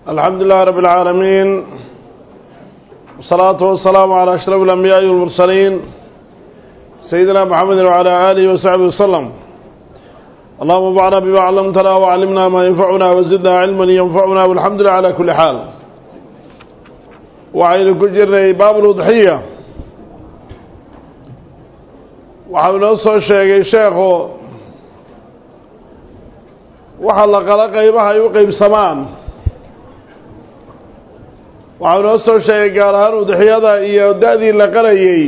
الحمد لله رب العالمين والصلاة والسلام على أشرف الأنبياء والمرسلين سيدنا محمد وعلى آله وصحبه وسلم اللهم انفعنا بما علمتنا وعلمنا ما ينفعنا وزدنا علما ينفعنا والحمد لله على كل حال وعين كجرني باب الأضحية waxau inoo soo sheegay sheekhu waxa la qala qaybaha ay u qeybsamaan waxau inoo soo sheegay gaar ahaan udxiyada iyo da-dii la qalayay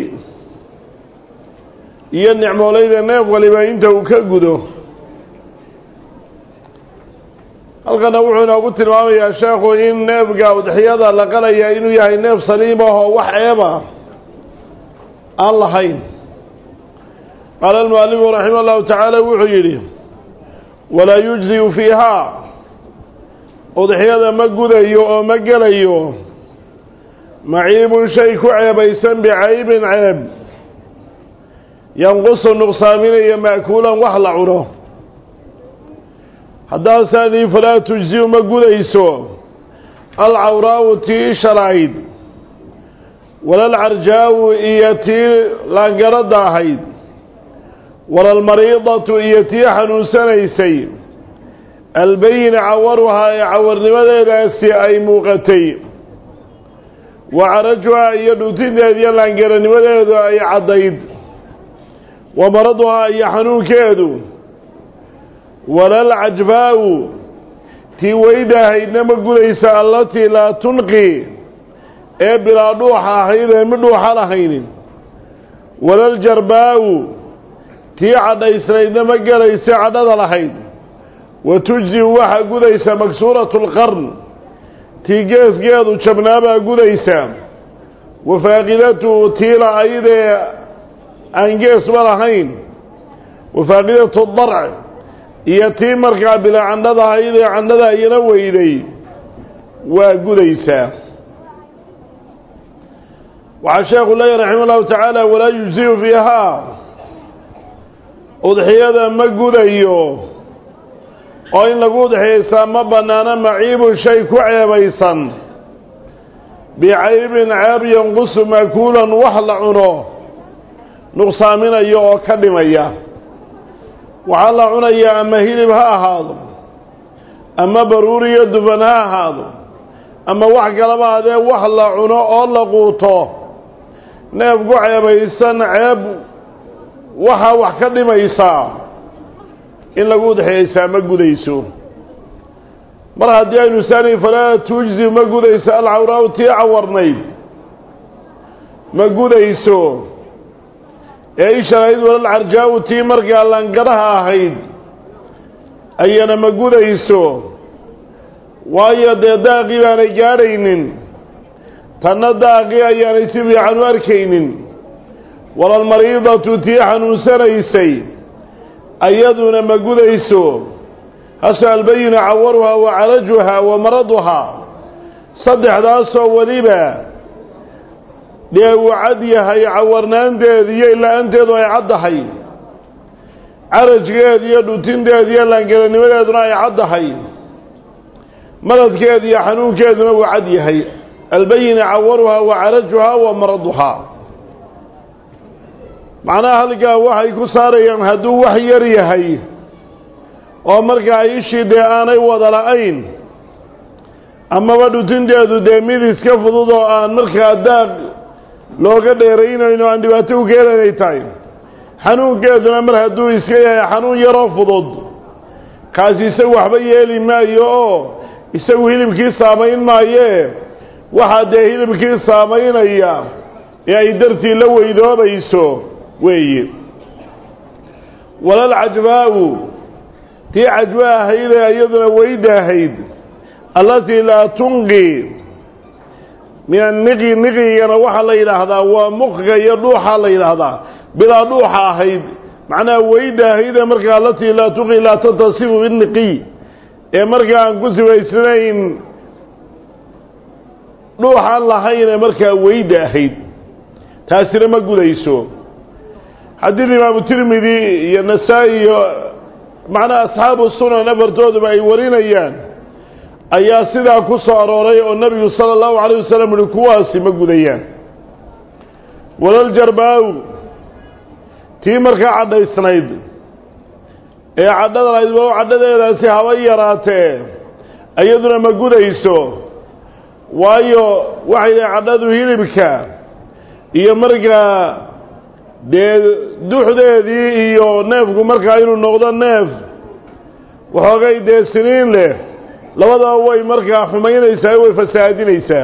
iyo nicmoolayda neef waliba inta uu ka gudo halkana wuxuu inoogu tilmaamayaa sheekhu in neefga udxiyada la qalaya inuu yahay neef saliim ah oo wax ceeba aan lahayn qaala almualifu raximah llahu tacaala wuxuu yidhi walaa yujziyu fiihaa udxiyada ma gudayo oo ma gelayo maciibun shay ku ceebaysan bicaybin ceeb yanqusu nuqsaaminaya ma'kuulan wax la cuno haddaasaanii falaa tujziyu ma gudayso alcawraa'u tii shalayd walalcarjaawu iyo tii laangaradda ahayd walalmariidatu iyo tii xanuunsanaysay albayina cawaruhaa ee cawarnimadeedaasi ay muuqatay wa carajuhaa iyo dhuutinteed iyo laangaranimadeedu ay caddayd wa maraduhaa iyo xanuunkeedu walalcajbaa'u tii weydahaydna ma gudaysa allatii laa tunqi ee bilaa dhuuxa ahayd ee mid dhuuxa lahaynin walaljarbaa'u tii cadhaysnaydna ma gelaysa cadhada lahayd wa tujziu waxaa gudaysa maksuuratu lqarn tii geesgeedu jabnaabaa gudaysa wa faaqidatu tii la-aydee aan geesba lahayn wa faaqidatu darc iyo tii markaa bilaa candhada ahayd ee candhada iyana weyday waa gudaysaa waxaa sheekhu leeyahy raxima allahu tacaala walaa yujziyu fiihaa udxiyada ma gudayo oo in lagu udxiyaysaa ma bannaano maciibun shay ku ceebaysan bicaybin ceeb yanqusu maakuulan wax la cuno nuqsaaminayo oo ka dhimaya waxaa la cunayaa ama hilib ha ahaado ama baruuriyo dufan ha ahaado ama wax kalaba adee wax la cuno oo la quuto neef ku ceebaysan ceeb waxaa wax ka dhimaysaa in lagu udxiyaysaa ma gudayso mar haddii aynu saani falaa tujzi ma gudayso alcawraau tii cawarnayd ma gudayso ee ishanayd walalcarjaawu tii markaa langaraha ahayd ayana ma gudayso waayo dee daaqii baanay gaadhaynin tanna daaqii ayaanay si fiican u arkaynin walalmariidatu tii xanuunsanaysay ayaduna ma gudayso hase albayina cawaruhaa wa carajuhaa wa maraduhaa saddexdaasoo weliba dee uu cad yahay cawarnaanteed iyo ila-aanteedu ay caddahay carajkeed iyo dhutinteed iyo laangelanimadeeduna ay caddahay maradkeed iyo xanuunkeeduna uu cad yahay albayina cawaruhaa wa carajuhaa wa maraduhaa macnaha halkaa waxay ku saarayaan hadduu wax yar yahay oo markaa ishii dee aanay wada la-ayn amaba dhutinteedu dee mid iska fudud oo aan markaa daaq looga dheeraynayno aan dhibaato u keenaynay tahay xanuunkeeduna mar hadduu iska yahay xanuun yaroo fudud kaasi isagu waxba yeeli maayo oo isagu hilibkii saamayn maayee waxaa dee hilibkii saamaynaya ee ay dartii la weydoobayso weeye walalcajbaa'u tii cajba ahayd ee iyaduna weyda ahayd allatii laa tunqi min anniqi niqigana waxaa la yidhaahdaa waa muqga iyo dhuuxaa la yidhaahdaa bilaa dhuuxa ahayd macnaha weyda ahaydee markaa allatii laa tunqi laa tatasifu biniqiy ee markaa aan ku sifaysnayn dhuuxaan lahayn ee markaa weyda ahayd taasina ma gudayso xadiid imaamu tirmidi iyo nasaa-i iyo macnaha asxaabu sunan afartooduba ay warinayaan ayaa sidaa ku soo arooray oo nebigu sala allahu calayh wasalam uhi kuwaasi ma gudayaan walaljarbaa'u tii markaa cadhaysnayd ee cadhada lahayd walow cadhadeedaasi haba yaraatee iyaduna ma gudayso waayo waxay dhahay cadhadu hilibka iyo markaa dee duxdeedii iyo neefku markaa inuu noqdo neef waxoogay dee siniin leh labadaba way markaa xumaynaysaa way fasahaadinaysaa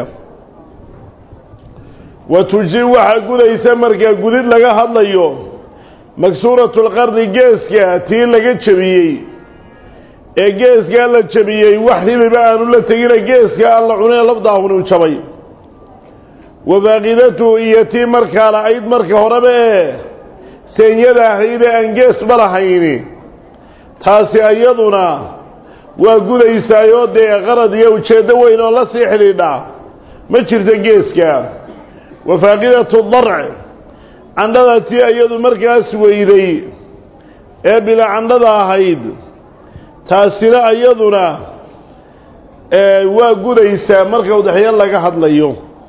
wa tuji waxaa gudaysa markaa gudid laga hadlayo maksuuratulqarni geeska tii laga jebiyey ee geeskaa la jebiyey wax hiliba aanu la tegina geeska aan la cunee labdaahuni u jabay wa baaqidatu iyo tii markaa la-ayd marka horeba ee seenyada ahaydee aan geesba lahayni taasi iyaduna waa gudaysaayoo dee qarad iyo ujeeddo weyn oo la sii xidhiidha ma jirto geeska wa faaqidatu darc candhada tii iyadu markaas weyday ee bila candhada ahayd taasina iyaduna waa gudaysaa marka udexyo laga hadlayo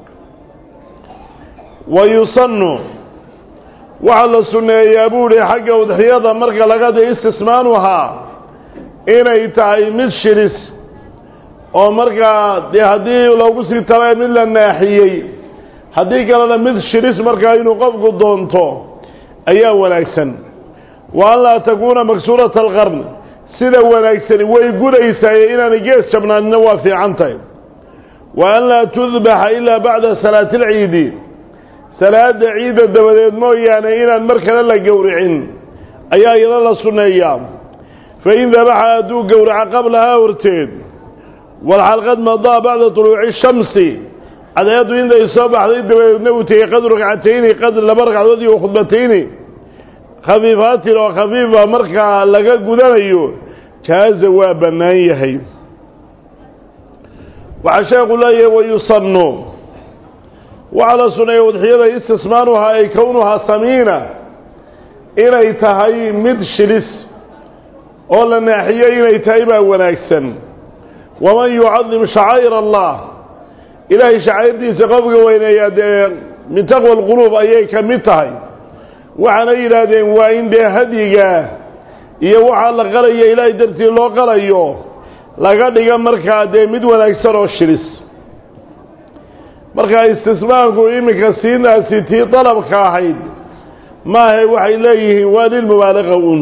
wa yusannu waxaa la sunneeyaa buu ihi xagga udexyada marka laga hadlayo istismaanuhaa inay tahay mid shiris oo markaa dee haddii loogu sii tala mid la naaxiyey haddii kalena mid shiris markaa inuu qofku doonto ayaa wanaagsan wa an laa takuuna maksuurata alqarn sida wanaagsani way gudaysaay inaanay gees jabnaanina waa fiican tahay wa an laa tudbaxa ilaa bacda salaati alciidi salaada ciidda dabadeed mooyaane inaan mar kale la gowricin ayaa iyana la sunneeyaa fa in dabaxa hadduu gowraco qablahaa horteed walxalqad madaa bacda tuluuci shamsi cadceeddu intay soo baxday dabadeedna uu tegey qadru ragcatayni qadr laba ragcadood iyo khudbatayni khafiifaatin oo khafiifa markaa laga gudanayo jaaza waa bannaan yahay waxaa sheekhu leeyahay wayusannu waxaa la suneeya udxiyada istismaanuhaa ay kownuhaa samiina inay tahay mid shilis oo la naaxiyey inay tahay baa wanaagsan waman yucadim shacaa'ir allah ilaahay shacairdiisa qofka weyneeyaa dee min taqwa alquluub ayay ka mid tahay waxaana yidhaahdeen waa in dee hadyiga iyo waxaa la qalaya ilaahay dartii loo qalayo laga dhiga markaa dee mid wanaagsan oo shilis markaa istismaanku iminka siinaasi tii dalabka ahayd maahe waxay leeyihiin waa lilmubaalaqa un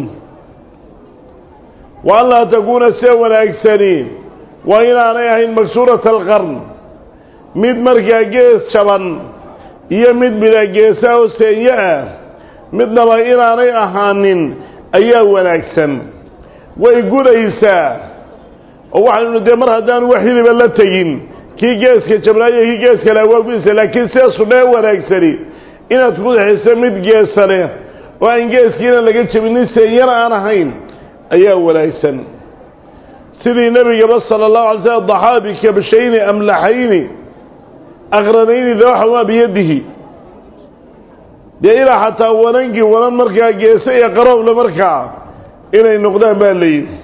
wa an laa takuuna see wanaagsani waa inaanay ahayn maksuurata alqarn mid markaa gees jaban iyo mid bila geesa oo seenyo ah midnaba inaanay ahaanin ayaa wanaagsan way gudaysaa oo waxaynu dee mar haddaanu wax hiliba la tegin kii geeska jabnaayo kii geeska leh waa gudaysaa laakiin see sunnee wanaagsani inaad ku daxiso mid geesa leh oo aan geeskiina laga jebinin seenyana aan ahayn ayaa wanaagsan sidii nebigaba sala allahu alay slam daxaa bikabshayni amlaxayni aqranayni dabaxamaa biyadihi dee ilaa xataa wanankii wanan markaa geese iyo qarooble markaa inay noqdaan baa layidhi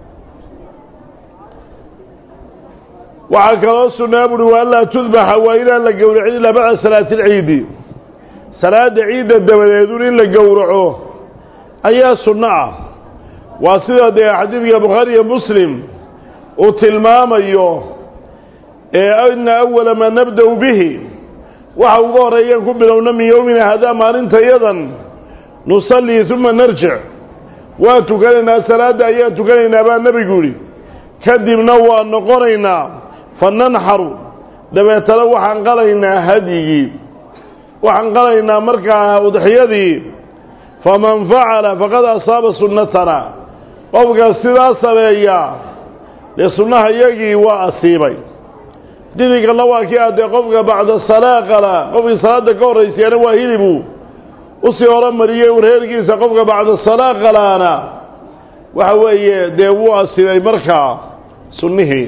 waxaa kaloo sunnaa buuhi waa anlaa tudbaxa waa inaan la gowracin ilaa bacda salaati alciidi salaada ciidda dabadeedun in la gowraco ayaa sunno ah waa sida dee xadiidka bukhaari iyo muslim uu tilmaamayo ee ina awala maa nabda-u bihi waxa uga horreeyaan ku bilowna min yowmina hadaa maalinta yadan nusallii uma narjic waa tukanaynaa salaadda ayaa tukanaynaa baa nebigu yidhi kadibna waa noqonaynaa fa nanxaru dabeetana waxaan qalaynaa hadyigii waxaan qalaynaa markaa udxiyadii faman facala faqad asaaba sunnatana qofka sidaa sameeyaa dee sunnaha iyagii waa asiibay didinkana waa kii addee qofka bacda salaa qala qofkii salaada ka horraysiyaana waa hilibu usii horumariyey urheerkiisa qofka bacda salaa qalaana waxa weeye dee wuu asibay markaa sunnihii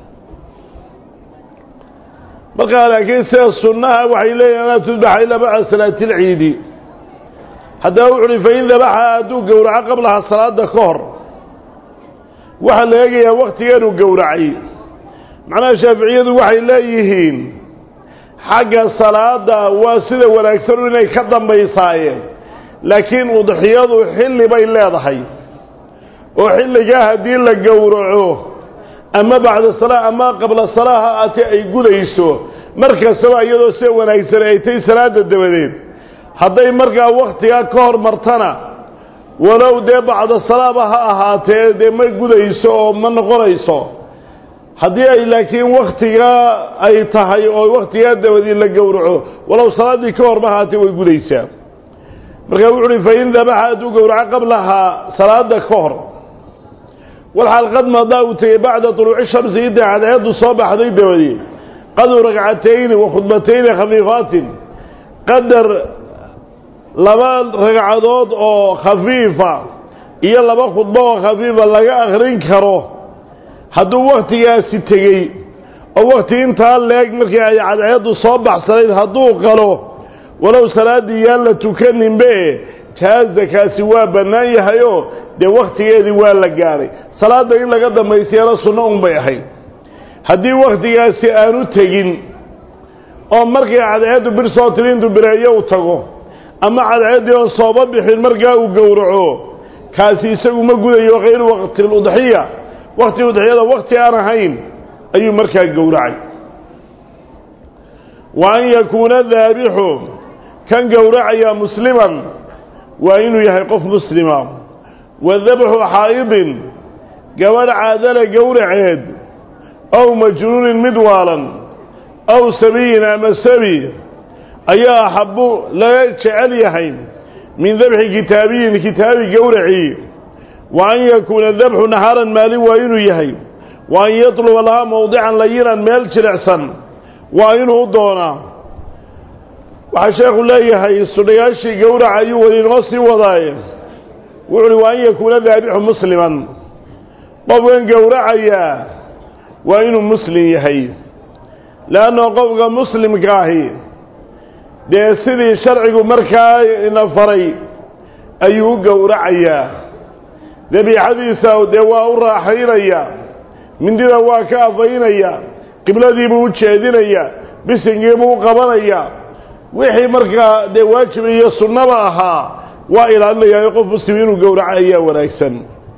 markaa laakiin sida sunnaha waxay leeyihin anaa tudbaxa ilaa bacda salaati alciidi haddaba wuxu uhi fain dabaxa hadduu gowraco qablaha salaada ka hor waxaa la eegayaa waktigeenu gowracay macnaha shaaficiyadu waxay leeyihiin xagga salaada waa sida wanaagsan inay ka dambaysaayeen laakiin udxiyadu xilli bay leedahay oo xilligaa haddii la gowraco ama bacda salaa ama qabla salaa ha aatee ay gudayso mar kastaba iyadoo sida wanaagsan ay tay salaada dabadeed hadday markaa wakhtigaa ka hor martana walow dee bacda salaaba ha ahaatee dee ma gudayso oo ma noqonayso haddii ay laakiin wakhtigaa ay tahay oo wakhtigaa dabadii la gowraco walow salaaddii ka horma ahaatee way gudaysaa markaa wuxu uhi fain dabaxa hadduu gowraco qablahaa salaada ka hor walxaal qad madaa uu tegey bacda طuluuci shamsi inta cadceeddu soo baxday dabadii qaduu ragcatayni wa khudbatayni khafiifaatin qadar laba ragcadood oo khafiifa iyo laba khudbo oo khafiifa laga akrin karo hadduu wakhtigaasi tegey oo wakhti intaa leeg markii ay cadceeddu soo baxsanayd hadduu qalo walow salaaddii yaan la tukaninbe jaaza kaasi waa bannaan yahayoo dee wakhtigeedii waa la gaadhay salaadda in laga dambaysiyana sunno un bay ahayd haddii wakhtigaasi aanu tegin oo markii cadceeddu bir soo tiri intuu bireeyo u tago ama cadceeddii oon sooba bixin markaa uu gowraco kaasi isagu ma gudayo hayru waqti ludxiya wakhti udxiyada wakhti aan ahayn ayuu markaa gowracay wa an yakuuna daabixu kan gowracaya musliman waa inuu yahay qof muslima wa dabxu xaa'idin gabadh caadala gowraceed ow majnuunin mid waalan ow sabiyin ama sabi ayaa axabu laga jecel yahay min dabxi kitaabiyin kitaabi gowracii wa an yakuuna dabxu naxaaran maalin waa inuu yahay wa an yatluba lahaa mowdican layinan meel jilicsan waa inuu doonaa waxaa sheekhu leeyahay sudhayaashii gowraca ayuu weli inoo sii wadaaye wuxu uhi wa an yakuuna daabixu musliman qofkan gowracayaa waa inuu muslim yahay leanna qofka muslimka ahi dee sidii sharcigu markaa ina faray ayuu u gowracayaa dabiixadiisa dee waa u raaxaynaya mindida waa ka afaynaya qibladiibuu u jeedinaya bisingiibuu u qabanaya wixii markaa dee waajib iyo sunnaba ahaa waa ilaalinayaayo qof muslim inuu gowraco ayaa wanaagsan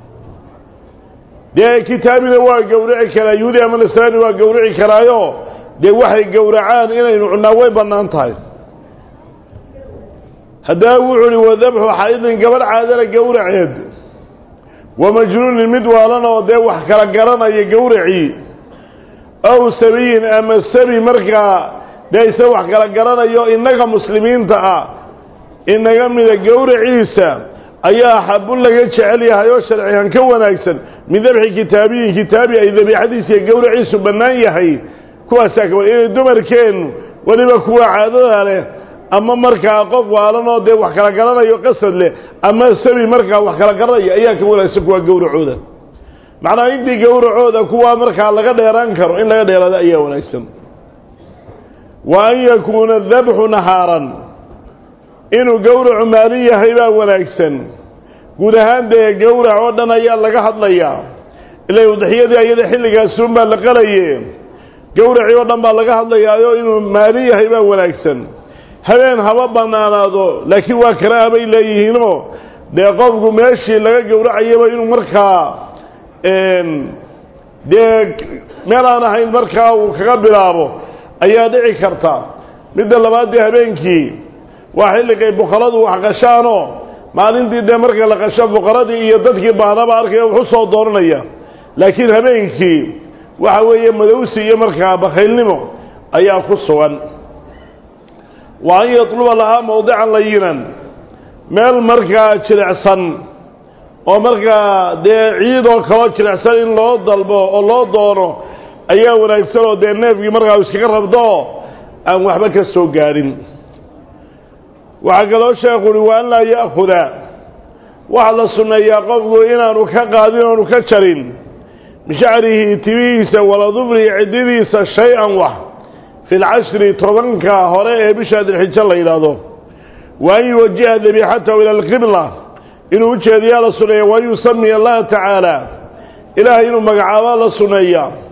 dee kitaabina waa gowraci karaa yuhudi ama nasraani waa gowraci karaayo dee waxay gowracaan inaynu cunnaa way bannaan tahay haddaba wuxuu uhi wadabxu xaydin gabadh caadala gowraceed wa majnuunin mid waalan oo dee wax kala garanaya gowracii ow sabiyin ama sabi markaa dee isa wax kala garanayo innaga muslimiinta ah inaga mida gowraciisa ayaa xabu laga jecel yahay oo sharcigan ka wanaagsan min dabxi kitaabiyin kitaabi ay dabiixadiisa iyo gowraciisu bannaan yahay kuwaasaa ka inay dumarkeennu weliba kuwa caadada leh ama markaa qof waalan oo dee wax kala garanayo qasad leh ama sabi markaa wax kala garanaya ayaa ka wanaagsan kuwaa gowracooda macnaha intii gowracooda kuwaa markaa laga dheeraan karo in laga dheeraado ayaa wanaagsan wa an yakuuna dabxu nahaaran inuu gowracu maalin yahay baa wanaagsan guud ahaan dee gowrac oo dhan ayaa laga hadlayaa ila udxiyadii ayada xilligaasuun baa la qalaye gowracii oo dhan baa laga hadlayaayo inuu maalin yahay baa wanaagsan habeen haba bannaanaado laakiin waa karaaha bay leeyihiinoo dee qofku meeshii laga gowracayaba inuu markaa dee meel aan ahayn markaa uu kaga bilaabo ayaa dhici karta midda labaad dee habeenkii waa xilligay boqoradu wax qashaanoo maalintii dee marka la qasho boqoradii iyo dadkii baanaba arkaya wuxu soo dooranaya laakiin habeenkii waxa weeye madowsi iyo markaa bakhaylnimo ayaa ku sugan wa an yatluba lahaa mawdican layinan meel markaa jilicsan oo markaa dee ciidoo kaloo jilicsan in loo dalbo oo loo doono ayaa wanaagsan oo dee neefkii markaa u iskaga rabdo aan waxba ka soo gaadhin waxaa kaloo sheekhu uhi wa an laa ya'khuda waxaa la sunneeyaa qofku inaanu ka qaadin oonu ka jarin bishacrihi timihiisa wala dufrihi ciddidiisa shay-an wax fi lcashri tobanka hore ee bisha dilxijo la yidhaahdo wa an yuwajiha dabiixatahu ila alqibla inuu ujeediyaa la sunneeya wa an yusamiya allaha tacaala ilaahay inuu magacaabaa la sunneeyaa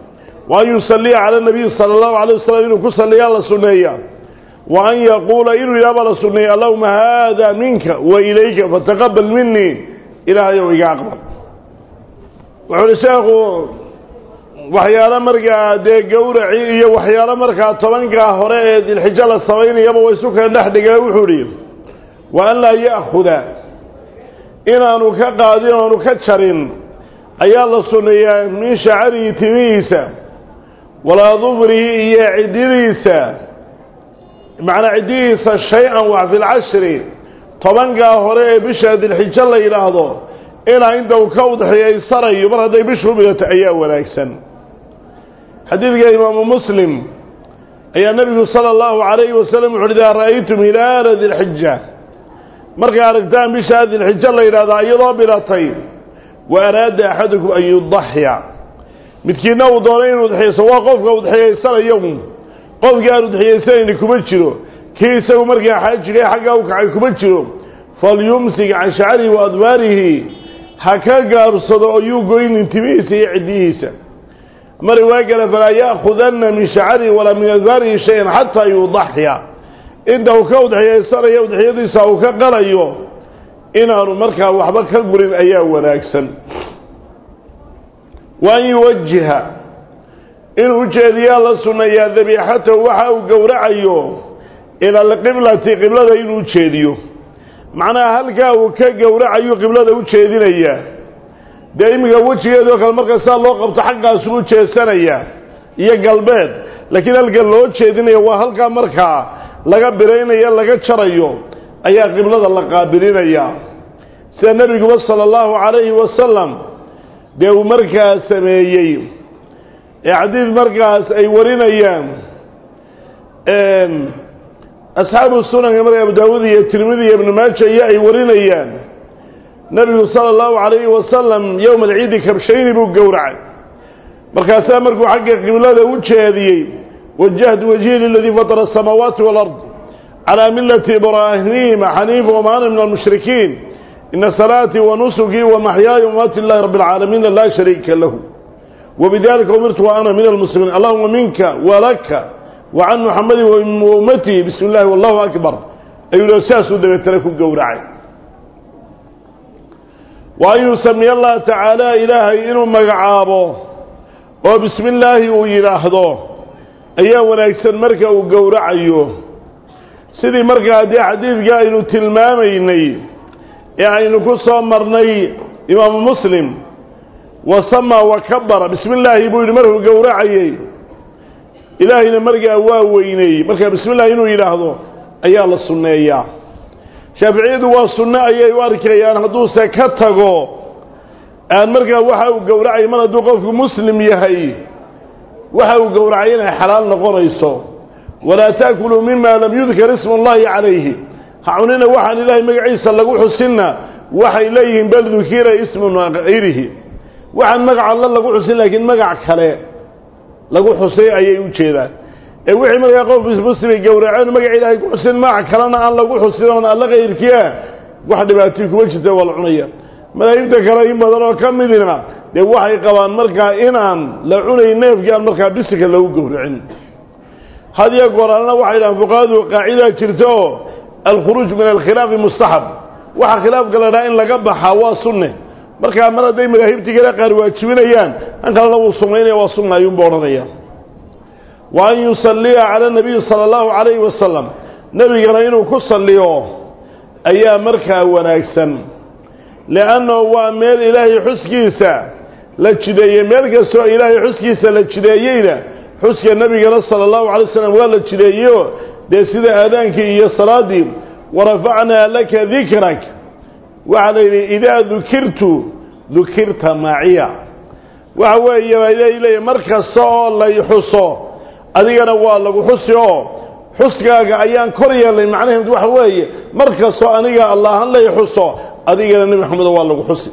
wa an yusalliya cala nabiyi sala allahu alay wasalam inuu ku salliyaa la sunneeya wa an yaquula inuu yidhaha baa la sunneeya allahuma haada minka wa ilayka fataqabal minii ilaahayow iga aqbal wuxuu uhi sheekhu waxyaalo markaa dee gowraci iyo waxyaalo markaa tobankaa hore ee dilxijo la samaynayaba wa isu kala dhex dhigay wuxuu idhi wa an laa ya'khuda inaanu ka qaadin oanu ka jarin ayaa la sunneeyaa min shacarihi timihiisa walaa dufrihi iyo cididiisa macnaa ciddihiisa shay-an wax fi lcashri tobankaa hore ee bisha dilxijo la yidhaahdo ilaa inta uu ka udxiyaysanayo mar hadday bishu bidato ayaa wanaagsan xadiidka imaamu muslim ayaa nebigu sala allahu calayhi wasalam wuxu uhi idaa ra'aytum hilaala dilxija markay aragtaan bishaa dilxijo la yidhahdaa iyadoo bilatay wa araada axadukum an yudaxya midkiinna uu doonay inuu udxiyayso waa qofka udxiyaysanayo qofkii aan udxiyaysanayni kuma jiro kii isagu markaa xaajiga xaggaa u kacay kuma jiro falyumsik can shacarihi wa adbaarihi ha ka gaarsado oo yuu goynin timihiisa iyo ciddihiisa ama riwaayo kale falaa ya'khudanna min shacarihi walaa min adbaarihi shay-an xataa yudaxya inta uu ka udxiyaysanayo udxiyadiisa uu ka qalayo inaanu markaa waxba ka gurin ayaa wanaagsan wa an yuwajiha inuu ujeediyaa la sunneeyaa dabiixatahu waxa uu gowracayo ila alqiblati qiblada inuu ujeediyo macnaha halkaa uu ka gowracayu qiblada u jeedinayaa dee iminka wejigeedoo kale marka saa loo qabto xaggaasu u jeesanaya iyo galbeed laakiin halka loo jeedinaya waa halkaa markaa laga biraynaya laga jarayo ayaa qiblada la qaabilinaya sida nebiguba sala allahu calayhi wasalam dee uu markaa sameeyey ee xadiid markaas ay warinayaan asxaabu sunanka marka abu daawuud iyo tirmidi iyo ibnu maaja iyo ay warinayaan nebigu sala allahu calayhi wasalam yowma alciidi kabshayni buu gowracay markaasaa markuu xagga qiblada u jeediyey wajahtu wajhi liladii fatara asamaawaati walard calaa millati ibraahiima xaniifa wama ana min almushrikiin ina salaatii wa nusukii wa maxyaaya wamaati lilahi rabbi alcaalamiina laa shariika lahu wbidalika umirtu wa ana min almuslimiin allahuma minka walaka wa can muxamadi wa ummatihi bismi illahi wallahu akbar ayuu saasuu dabeetana ku gowracay wa an yusamiya allaha tacaala ilaahay inuu magacaabo oo bismi illaahi uu yidhaahdo ayaa wanaagsan marka uu gowracayo sidii markaa dee xadiidka aynu tilmaamaynay ee aynu ku soo marnay imaamu muslim wasamaa wakabara bismi illaahi buu yidhi markuu gowracayey ilaahayna markaa waa weyneeyey markaa bismi illahi inuu yidhaahdo ayaa la sunneeyaa shaaficiyadu waa sunno ayay u arkayaan hadduuse ka tago aan markaa waxa uu gowracay mar hadduu qofku muslim yahay waxa uu gowracay inay xalaal noqonayso walaa taakuluu mima lam yudkar ismu allahi calayhi ha cunina waxaan ilaahay magaciisa lagu xusinna waxay leeyihiin bal dukira ismu hayrihi waxaan magac alla lagu xusin laakiin magac kale lagu xusay ayay u jeedaan ee wixii markaa qof muslimay gowraceen magac ilaahay ku xusin magac kalena aan lagu xusin oon alla kayrkiia wax dhibaatay kuma jirta waa la cunaya madaahibta kale in badan oo ka midina dee waxay qabaan markaa inaan la cunayn neefkii aan markaa bisika lagu gowracin hadiyo gooraalna waxay dhahaan fuqahadu qaacidaa jirta oo alkhuruuj min alkhilaafi mustaxab waxa khilaafka la dhaha in laga baxaa waa sunne markaa mar hadday madaahibtii kale qaar waajibinayaan an kalena wuu sumaynaya waa sunna ayuunba odhanaya wa an yusalliya cala nabiyi sala allahu calayhi wasalam nebigana inuu ku salliyo ayaa markaa wanaagsan liannahu waa meel ilaahay xuskiisa la jideeyey meel kastoo ilaahay xuskiisa la jideeyeyna xuska nebigana sala allahu alay wasalam waa la jideeyeyo dee sida aadaankii iyo salaaddii warafacnaa laka dikrak waxaa la yidhi idaa dukirtu dukirta maciya waxa weeye baa ilaahay leeyahy mar kasta oo lay xuso adigana waa lagu xusi oo xuskaaga ayaan kor yeelnay macnaheedu waxa weeye mar kastoo aniga allahan lay xuso adigana nebi maxamedo waa lagu xusi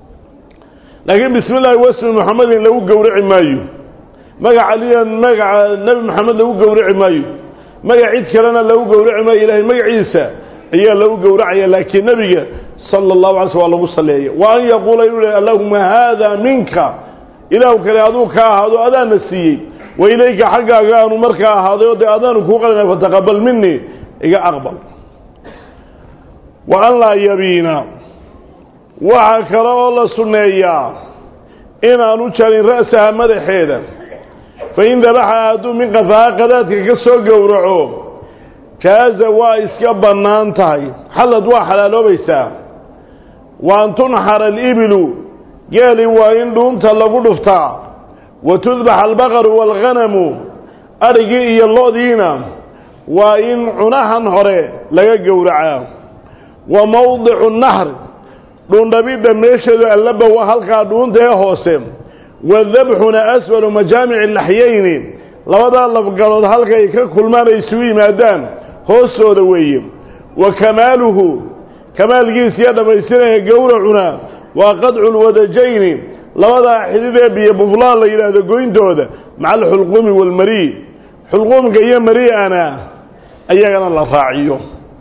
laakiin bismi illaahi wasmi muxamedin lagu gowraci maayo magaca aliya magaca nebi maxamed lagu gowraci maayo magac cid kalena lagu gowraci maayo ilaahay magaciisa ayaa lagu gowracaya laakiin nebiga sala allahu alay sl waa lagu saleeya wa an yaquula inuu leh allahuma haada minka ilaahu kale aduu ka ahaado adaana siiyey wa ilayka xaggaaga aanu markaa ahaaday oo dee adaanu kuu qalina fataqabal minii iga aqbal wa an laa yabiina waxaa kale oo la sunneeyaa inaanu jarin ra'saha madaxeeda fa in dabaxa hadduu min qafaha qadaadka ka soo gowraco jaaza waa iska bannaan tahay xallad waa xalaaloobaysaa wa an tunxara alibilu geeli waa in dhuunta lagu dhuftaa wa tudbaxa albaqaru waalghanamu adhigii iyo lo-diina waa in cunahan hore laga gowracaa wa mawdicu nahr dhuundhabidda meesheedu allaba waa halkaa dhuunta ee hoose wadabxuna asfalu majaamici laxyayni labadaa lafgalood halkay ka kulmaan ay isugu yimaadaan hoostooda weeye wa kamaaluhu kamaalkiisa iyo dhammaystiraya gowracuna waa qadcu lwadajayni labadaa xididee biyo buflaan la yidhaahdo goyntooda maca alxulquumi waalmarii xulquumka iyo mari'ana ayagana la raaciyo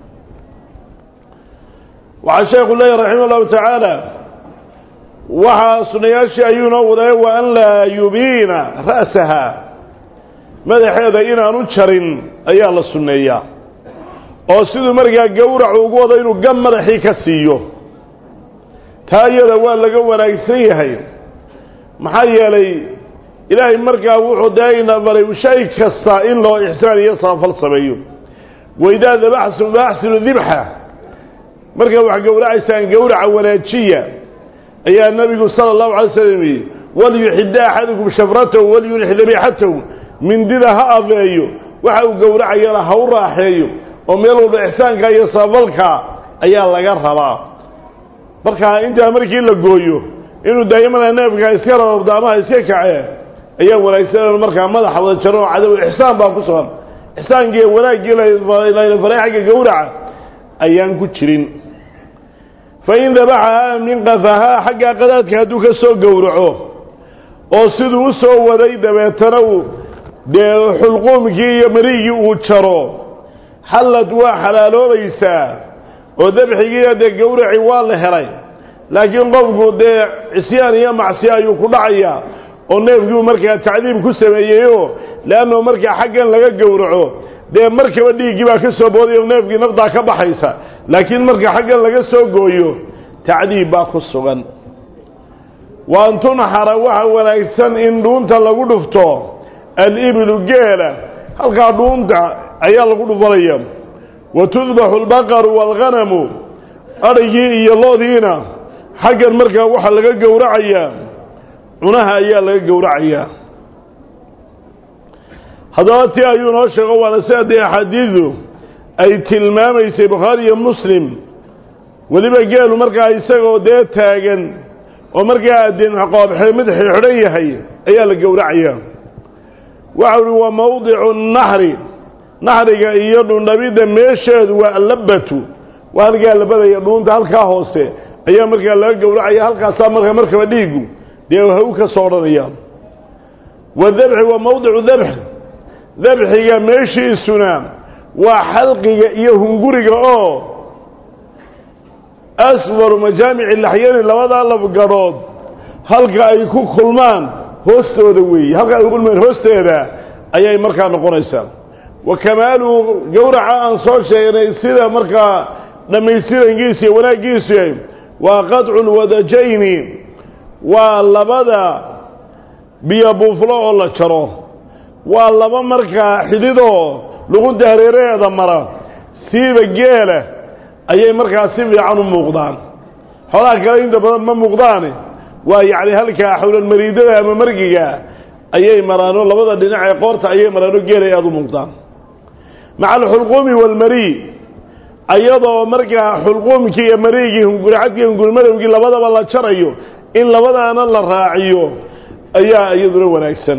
waxaa sheekhu leeyahy raxima allahu tacaala waxaa sunayaashii ayuu noo waday wa an laa yubiina ra'saha madaxeeda inaanu jarin ayaa la sunneeyaa oo siduu markaa gowracu ugu wado inuu gam madaxii ka siiyo taa iyada waa laga wanaagsan yahay maxaa yeelay ilaahay markaa wuxuu dee ina baray shay kasta in loo ixsaan iyo samafal sameeyo waidaa dabaxtum faaxsinu dibxa markaa wax gowracaysaan gowraca wanaajiya ayaa nabigu sala allahu alay slam yidhi walyuxida axadukum shafratahu walyunix dabiixatahu mindida ha afeeyo waxa uu gowracayana ha u raaxeeyo oo meel walba ixsaanka iyo samafalka ayaa laga rabaa marka intaa markii la gooyo inuu daa'imana neefka iska rababdo amaha iska kacee ayaa wanaagsan markaa madaxa wada jaro oo cadow ixsaan baa ku sugan ixsaankii wanaaggii layna faray xagga gowraca ayaan ku jirin fa in dabaxahaa min qafahaa xaggaa qadaadka hadduu ka soo gowraco oo siduu u soo waday dabeetana uu dee xulquumkii iyo marigii uu jaro xallad waa xalaaloobaysaa oo dabxigiiyo dee gowraci waa la helay laakiin qofku dee cisyaan iyo macsiya ayuu ku dhacayaa oo neefkiiu markaa tacdiib ku sameeyeyoo leanno markaa xaggan laga gowraco dee markaba dhiiggii baa ka soo booday oo neefkii naftaa ka baxaysa laakiin marka xaggan laga soo gooyo tacdiib baa ku sugan wa an tunxara waxa wanaagsan in dhuunta lagu dhufto alibilu geela halkaa dhuunta ayaa lagu dhufanaya wa tudbaxu albaqaru waalghanamu adhigii iyo loodiina xaggan markaa waxaa laga gowracayaa cunaha ayaa laga gowracayaa haddaba ti ayuu noo sheego waana sida dee axaadiidu ay tilmaamaysay bukhaari iyo muslim weliba geelu markaa isagoo dee taagan oo markaa dinqoobxe mid xidhan yahay ayaa la gowracayaa waxa uhi waa mawdicu naxri naxriga iyo dhundhabidda meesheedu waa allabatu waa halkaa labadaya dhuunta halkaa hoose ayaa markaa laga gowracaya halkaasaa markaa markaba dhiigu dee haw ka soo odhanaya wadabxi waa mawdicu dabx dabxiga meeshiisuna waa xalqiga iyo hunguriga oo asfaru majaamici laxyani labadaa lafgadhood halka ay ku kulmaan hoostooda weeye halka ay ku kulmaan hoosteeda ayay markaa noqonaysaa wa kamaaluhu gowraca aan soo sheegnay sida markaa dhammaystirankiisa iyo wanaaggiisu yahay waa qadcu lwadajayni waa labada biyo buuflo oo la jaro waa laba markaa xididoo luqunta hareeraheeda mara siiba geela ayay markaa si fiican u muuqdaan xoolaha kale inta badan ma muuqdaane waa yacni halkaa xawlalmariidada ama margiga ayay maraano labada dhinac ee qoorta ayay maraano geelay aada u muuqdaan maca alxulquumi waalmarii ayadoo markaa xulquumkii iyo mariigii hunguricadkii hungurimadowgii labadaba la jarayo in labadaana la raaciyo ayaa iyaduna wanaagsan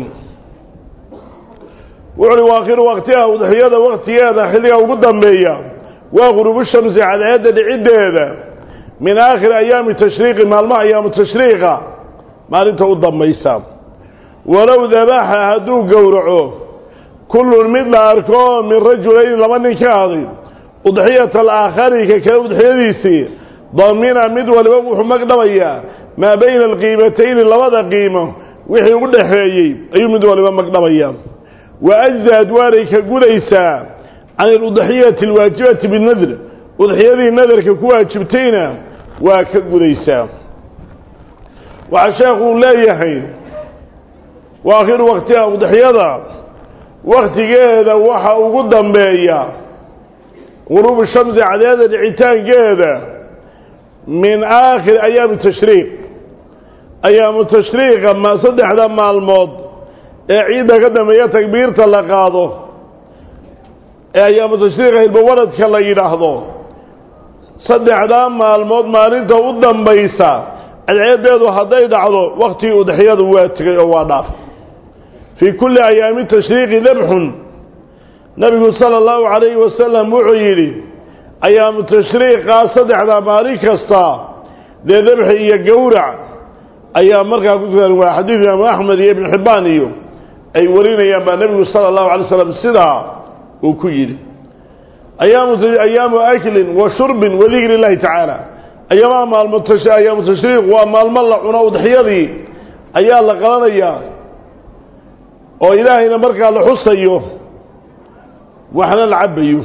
wuxu uhi waakhiru waktiha udxiyada waktigeeda xilliga ugu dambeeya waa gurubu shamsi cadceedda dhiciddeeda min aakhiri ayaami tashriiqi maalmaha ayaamu tashriiqa maalinta u dambaysa walow dabaxa hadduu gowraco kullun mid la arko min rajulayni laba nin ka aday udxiyata alaakhari ka kale udxiyadiisii damina mid waliba wuxuu magdhabayaa maa bayna alqiimatayni labada qiimo wixii u dhaxeeyey ayuu mid waliba magdhabaya wa ajzaad waanay ka gudaysaa can iludxiyati alwaajibati binadr udxiyadii nadarka ku waajibtayna waa ka gudaysaa waxaa sheekuu leeyahay wa akhiru waktiha udxiyada waktigeeda waxa ugu dambeeya guruubu shamsi cadeeda dhicitaankeeda min aakhir ayaami tashriiq ayaamu tashriiqa ma saddexda maalmood ee ciidda ka dambeeya takbiirta la qaado ee ayaamu tashriiqa hilbawaradka la yidhaahdo saddexdaa maalmood maalinta u dambaysa cadceedeedu hadday dhacdo waktigii udxiyadu waa tegay oo waa dhaaf fii kulli ayaami tashriiqi dabxun nabigu sala allahu calayhi wasalam wuxuu yidhi ayaamu tashriiqaa saddexdaa maalin kasta dee dabxi iyo gowrac ayaa markaa ku tukan waa xadiid imaamu axmed iyo ibnu xibbaan iyo ay warinayaan baa nebigu sala allahu alay slam sidaa uu ku yidhi ayaamu aklin wa shurbin wa dikri illahi tacaala ayaamaha maalmo ayaamu tashriiq waa maalmo la cuno udxiyadii ayaa la qalanayaa oo ilaahayna markaa la xusayo waxna la cabayo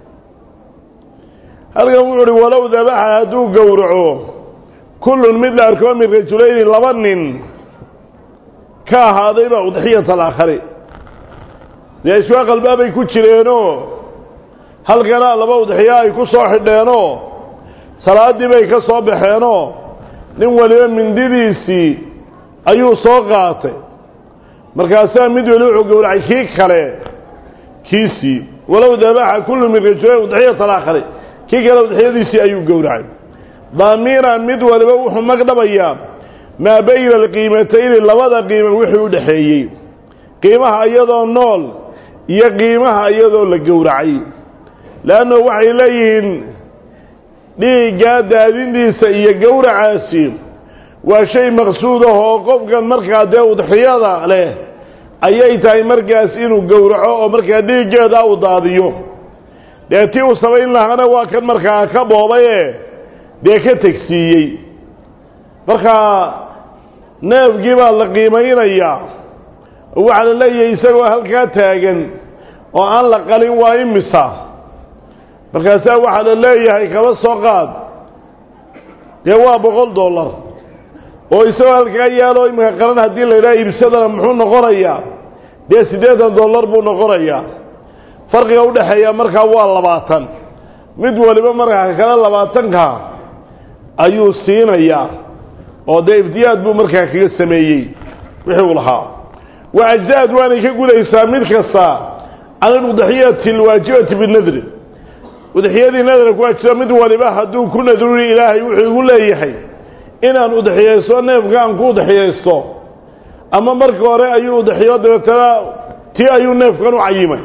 halkan wuxu uhi walow dabaxa hadduu gowraco kullun mid la arko min rajulayni laba nin ka ahaadayba udxiyat alaakhari dee iswaa qalbaabay ku jireenoo halkanaa laba udxiyo ay ku soo xidheenoo salaaddii bay ka soo baxeenoo nin waliba mindidiisii ayuu soo qaatay markaasaa mid weli wuxuu gowracay kii kale kiisii walow dabaxa kullu min rajulayn udxiyat alaakhari kii kale udxiyadiisii ayuu gowracay daamiran mid waliba wuxuu magdhabayaa maa bayna alqiimatayni labada qiima wixii u dhexeeyey qiimaha iyadoo nool iyo qiimaha iyadoo la gowracay leanno waxay leeyihiin dhiiggaa daadintiisa iyo gowracaasi waa shay maqsuud ah oo qofkan markaa dee udxiyada leh ayay tahay markaas inuu gowraco oo markaa dhiiggeeda u daadiyo dee tii uu samayn lahaana waa kan markaa ka boobaye dee ka tegsiiyey markaa neefgii baa la qiimaynayaa oo waxaa la leeyahay isagoo halkaa taagan oo aan la qalin waa imisa markaasaa waxaa la leeyahay kaba soo qaad dee waa boqol dollar oo isagoo halkaa yaalo iminka qalan haddii la yidhaha iibsadana muxuu noqonayaa dee siddeetan dollar buu noqonayaa farqiga udhexeeya markaa waa labaatan mid waliba markaa kale labaatanka ayuu siinayaa oo dee iftiyaad buu markaa kaga sameeyey wixii uu lahaa wa ajzaad waanay ka gudaysaa mid kasta can aludxiyati alwaajibati binadri udxiyadii nadra ku waajiba mid waliba hadduu ku nadruri ilaahay wuxuu igu leeyahay inaan udxiyaysto neefka aan ku udxiyaysto ama marka hore ayuu udxiyo dabeetana tii ayuu neefkan u cayimay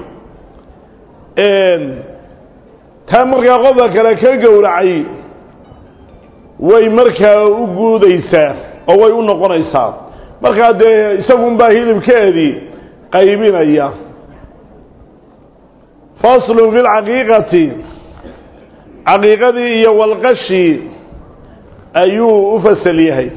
taa markaa qofka kale ka gowracay way markaa u guudaysaa oo way u noqonaysaa markaa dee isagunbaa hilibkeedii qaybinaya faslun fi lcaqiiqati caqiiqadii iyo walqashii ayuu u fasal yahay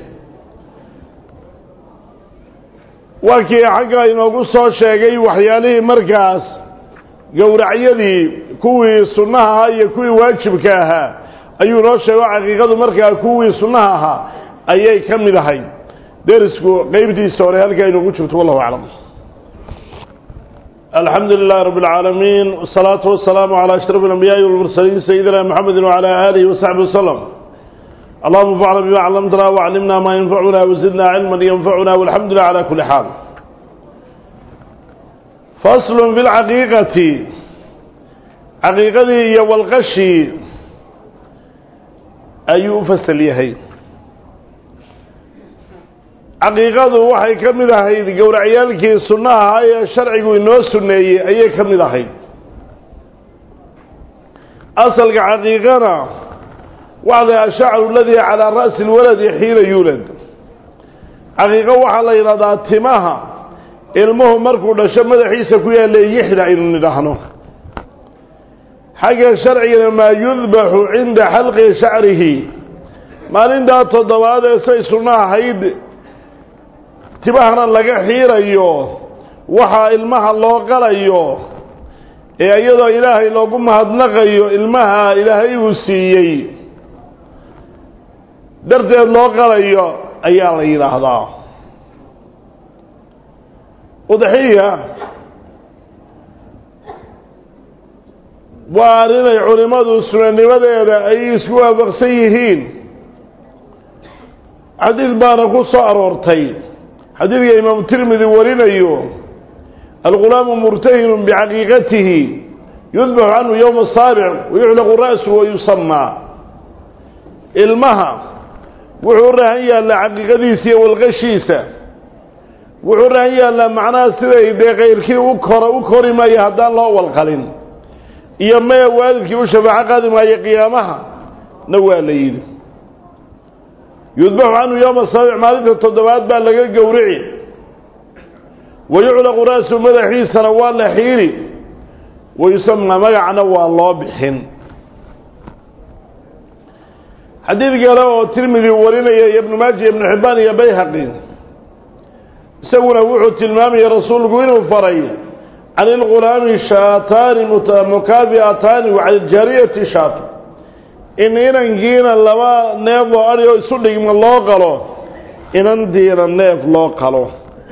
waa kii xagga inoogu soo sheegay waxyaalihii markaas gowracyadii kuwii sunnaha ahaa iyo kuwii waajibka ahaa ayuu noo sheego caqiiqadu markaa kuwii sunnaha ahaa ayay ka mid ahay derisku qeybtiisa hore halkaa inoogu jirto wallahu aclam alxamdu lilahi rabb اlcaalamiin wsalaatu wasalaamu calى ashraf اlanbiyaaءi walmursaliin sayidina mxamedi wعalى alihi wasaxbi waslm allahuma fcna bima clamtana wclimna ma yanfacuna wzidna cilma ynfacuna walxamdu lilah calى kuli xaal faslu fi lcaqiiqati caqiiqadii iyo walqashii ayuu u fasal yahay caqiiqadu waxay ka mid ahayd gowracyaalkii sunnaha ahaa ee sharcigu inoo sunneeyey ayay ka mid ahayd asalka caqiiqana waxda ashacru aladii calaa ra'si lwaladi xiina yuulad caqiiqo waxaa la yidhahdaa timaha ilmuhu markuu dhasho madaxiisa ku yaalla yixda aynu nidhaahno xagga sharcigana maa yudbaxu cinda xalqi shacrihi maalintaa toddobaad ee say sunno ahayd tibahana laga xiirayo waxaa ilmaha loo qalayo ee iyadoo ilaahay loogu mahadnaqayo ilmaha ilaahay uu siiyey darteed loo qalayo ayaa la yidhaahdaa udxiya waa arrinay culimmadu sunanimadeeda ay isku waafaqsan yihiin xadiid baana ku soo aroortay xadiidka imaamu tirmidi warinayo alghulaamu murtahinu bicaqiiqatihi yudbaxu canhu yowma asaabic wayuxlaqu ra'su wayusamaa ilmaha wuxuu rahan yaallaa caqiiqadiisa iyo walqashiisa wuxuu rahan yaallaa macnaha siday dee kayrkii u kora u kori maayo haddaan loo walqalin iyo maya waalidkii u shafaaco qaadi maayo qiyaamaha na waa la yidhi yudbaxu canhu yowma asaabic maalinta toddobaad baa laga gowrici wayuclaqu ra'su madaxiisana waa la xiiri wayusamaa magacna waa loo bixin xadiid kale oo tirmidi warinaya iyo ibnu maaja ibnu xibbaan iyo bayhaqi isaguna wuxuu tilmaamaya rasuulku inuu faray can ilghulaami shaataani mukaafi'ataani wa cala iljaariyati shaato in inankiina laba neef oo adhi oo isu dhigma loo qalo inantiina neef loo qalo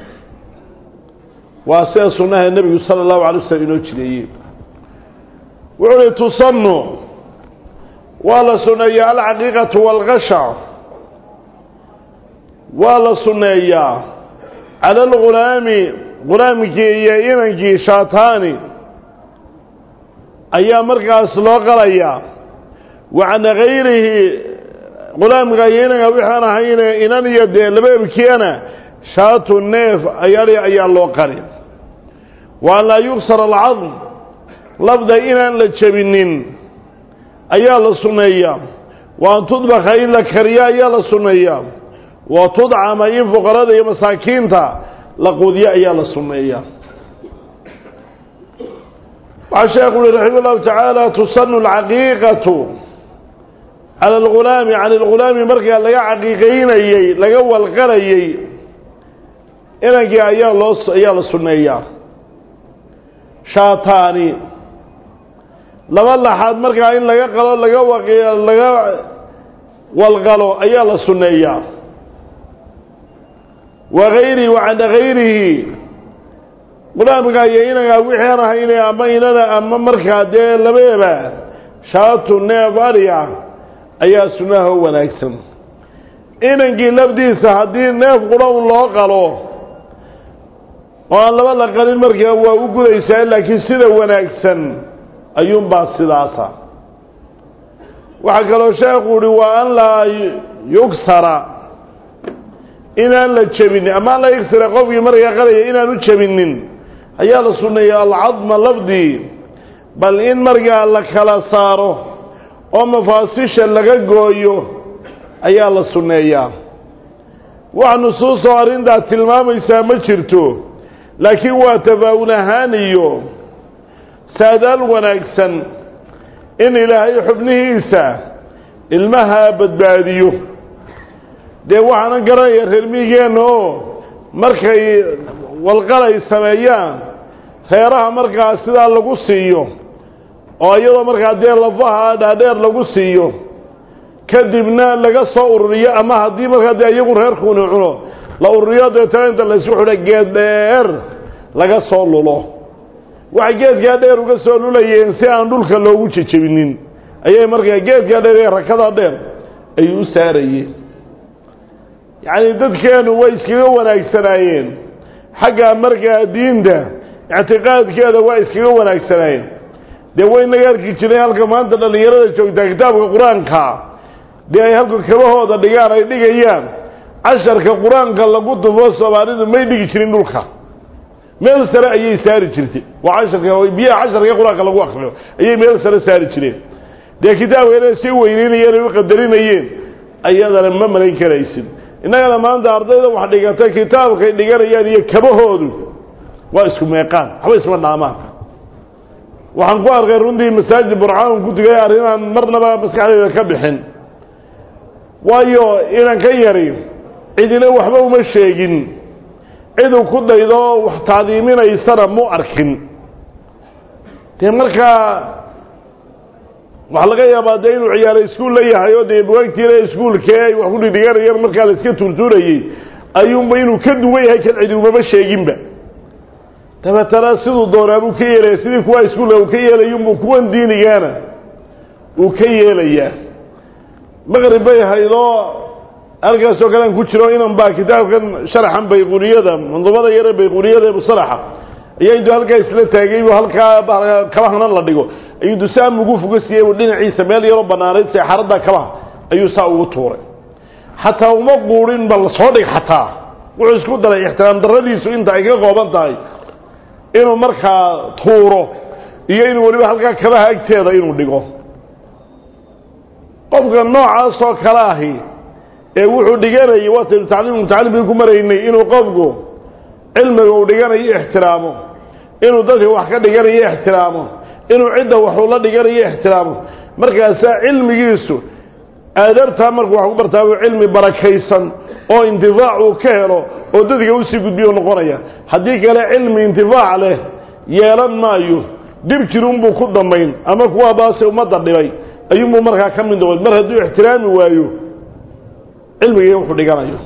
waa sida sunnaha nebigu sala allahu alay waslm inoo jireeyey wuxuu uhi tusannu waa la sunneeyaa alcaqiiqatu waalqasha waa la sunneeyaa cala algulaami gulaamkii iyo inankii shaataani ayaa markaas loo qalayaa wa can gayrihi gulaamka iyo inanka wixaan ahayne inan iyo dee laba ebkiyana shaatu neef ayadhi ayaa loo qali wa an laa yugsar alcadm lafda inaan la jebinin ayaa la sunneeyaa wa an tudbaka in la kariyo ayaa la sunneeyaa wa tudcama in fuqarada iyo masaakiinta la quudiyo ayaa la sunneeyaa waxaa sheekhu uhi raxima llahu tacaala tusanu alcaqiiqatu cala algulaami can algulaami markaa laga caqiiqaynayey laga walqalayey inankii ayaa loo ayaa la sunneeyaa shaataani laba laxaad markaa in laga qalo laga waqi laga walqalo ayaa la sunneeyaa wa gayrihi wa can gayrihi qulaamka iyo inankaa wixii aan ahayne ama inana ama markaa dee labeeba shaatu neef adhi ah ayaa sunnaha u wanaagsan inankii lafdiisa haddii neef qura un loo qalo oo aan laba la qalin markaa waa u gudaysaa laakiin sida wanaagsan ayuunbaa sidaasa waxaa kaloo sheekhu uhi waa an laa yugsara inaan la jebinin ama an laa yugsara qofkii markaa qalaya inaan u jebinin ayaa la sunneeya alcadma lafdii bal in markaa la kala saaro oo mafaasisha laga gooyo ayaa la sunneeyaa wax nusuusoo arrintaa tilmaamaysaa ma jirto laakiin waa tafaa'ul ahaan iyo saadaal wanaagsan in ilaahay xubnihiisa ilmaha badbaadiyo dee waxaanan garanaya reer miigeenna oo markay walqalay sameeyaan reeraha markaa sidaa lagu siiyo oo iyadoo markaa dee lafaha dhaadheer lagu siiyo kadibna laga soo ururiyo ama haddii markaa dee iyagu reerkuuni cuno la ururiyo deetana inta laysku xidha geed dheer laga soo lulo waxay geedkaa dheer uga soo lulayeen si aan dhulka loogu jejebinin ayay markaa geedkaa dheer ee rakada dheer ayuu u saarayeen yacni dadkeenu way iskaga wanaagsanaayeen xagga markaa diinta ictiqaadkeeda waa iskaga wanaagsanaayeen dee waynaga arki jireen halka maanta dhallinyarada joogtaa kitaabka qur-aanka dee ay halka kabahooda dhigaan ay dhigayaan casharka qur-aanka lagu tufo soomaalidu may dhigi jirin dhulka meel sare ayay saari jirtay waa casharka biyaha casharka qur-aanka lagu akriyo ayay meel sare saari jireen dee kitaabka inay sii weyneynayeen ay u qadarinayeen ayadana ma malayn karaysid innagana maanta ardayda wax dhigatay kitaabkay dhiganayaan iyo kabahoodu waa isku meeqaan waxba isma dhaamaan waxaan ku arkay runtii masaajid burcaan ku digay arrinaan marnaba maskaxdayda ka bixin waayo inan ka yari cidina waxba uma sheegin ciduu ku daydo wax taadiiminaysana mu arkin dee markaa waxaa laga yaabaa dee inuu ciyaaro iskuul la yahay oo dee bugaagtiile iskuulkee ay wax ku dhidhiganayeen markaa la iska tuurtuurayey ayuunba inuu ka duwan yahay kan cidi umaba sheeginba dabeetana siduu doonaabuu ka yeelaya sidii kuwa iskuulka uu ka yeelayunbuu kuwan diinigaana uu ka yeelayaa maqrib bay haydoo halkaasoo kalean ku jiro inan baa kitaabkan sharaxan bayquniyada manduumada yare bayquniyada ee musalaxa ayaa intuu halkaa isla taagay buu halkaa kabahanan la dhigo ayuu intuu saa mugu fuga siiyey buu dhinaciisa meel yaroo bannaanayd seexaradda kabaha ayuu saa ugu tuuray xataa uma quudhin bal soo dhig xataa wuxuu isku daray ixtiraam darradiisu inta ay ka qooban tahay inuu markaa tuuro iyo inuu weliba halkaa kabaha agteeda inuu dhigo qofka noocaasoo kale ahi ee wuxuu dhiganayay waataynu tacliim mutacallimkii ku maraynay inuu qofku cilmiga uu dhiganayo ixtiraamo inuu dadka wax ka dhiganayo ixtiraamo inuu cidda waxuu la dhiganayo ixtiraamo markaasaa cilmigiisu aadaabtaa markuu wax ku bartaa buu cilmi barakaysan oo intifaac uu ka helo oo dadka usii gudbiyo noqonaya haddii kale cilmi intifaac leh yeelan maayo dib jirunbuu ku dambayn ama kuwa baase ummadda dhibay ayuunbuu markaa ka mid noqon mar hadduu ixtiraami waayo cilmiga wuxuu dhiganayo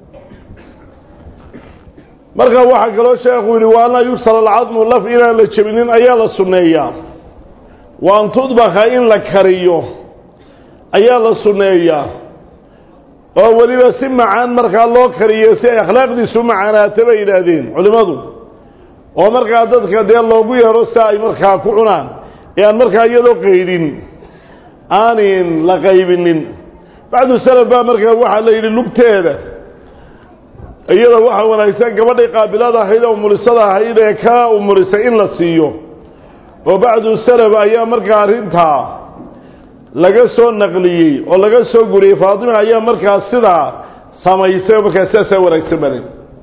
marka waxaa kaloo sheekhu yidhi wa anlaa yugsal alcadmu laf inaan la jebinin ayaa la sunneeyaa wa an tudbaka in la kariyo ayaa la sunneeyaa oo weliba si macaan markaa loo kariyo si ay akhlaaqdiisu macaanaata bay yidhaahdeen culimmadu oo markaa dadka dee loogu yeedho si ay markaa ku cunaan ee aan markaa iyadoo qaydin aanin la qaybinin bacdu salaf baa markaa waxaa la yidhi lugteeda iyada waxaa wanaagsan gabadhay qaabilada ahayd ee umulisada ahayd ee ka umulisay in la siiyo oo bacdu salaf ayaa markaa arrintaa laga soo naqliyey oo laga soo guriyey faatima ayaa markaa sidaa samaysay oo markaa sidaasaa wanaagsan bale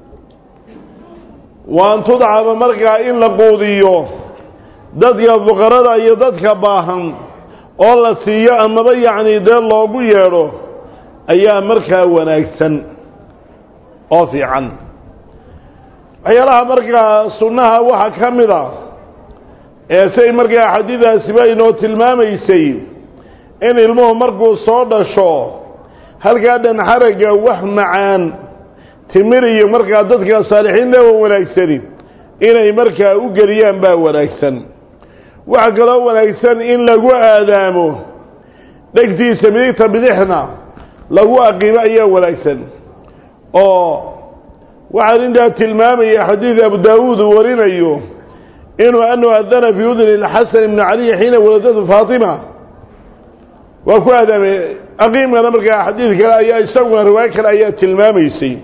wa an tudcama markaa in la quudiyo dadka fuqarada iyo dadka baahan oo la siiyo amaba yacni dee loogu yeedho ayaa markaa wanaagsan oo fiican waxyaalaha markaa sunnaha waxaa ka mid a ee siay markaa axaadiidaasiba inoo tilmaamaysay in ilmuhu markuu soo dhasho halkaa dhan xaragga wax macaan timir iyo markaa dadka saalixiinta wa wanaagsani inay markaa u geliyaan baa wanaagsan waxaa kaloo wanaagsan in lagu aadaamo dhegtiisa midigta bidixna lagu aqiimo ayaa wanaagsan oo waxaan intaa tilmaamaya xadiid abu daawuud uu warinayo inuu anu adana fii udni lxasan ibni caliy xiina waladatu faatima waa ku aadaamay aqiimkana markaa xadiid kale ayaa isaguna riwaayo kale ayaa tilmaamaysay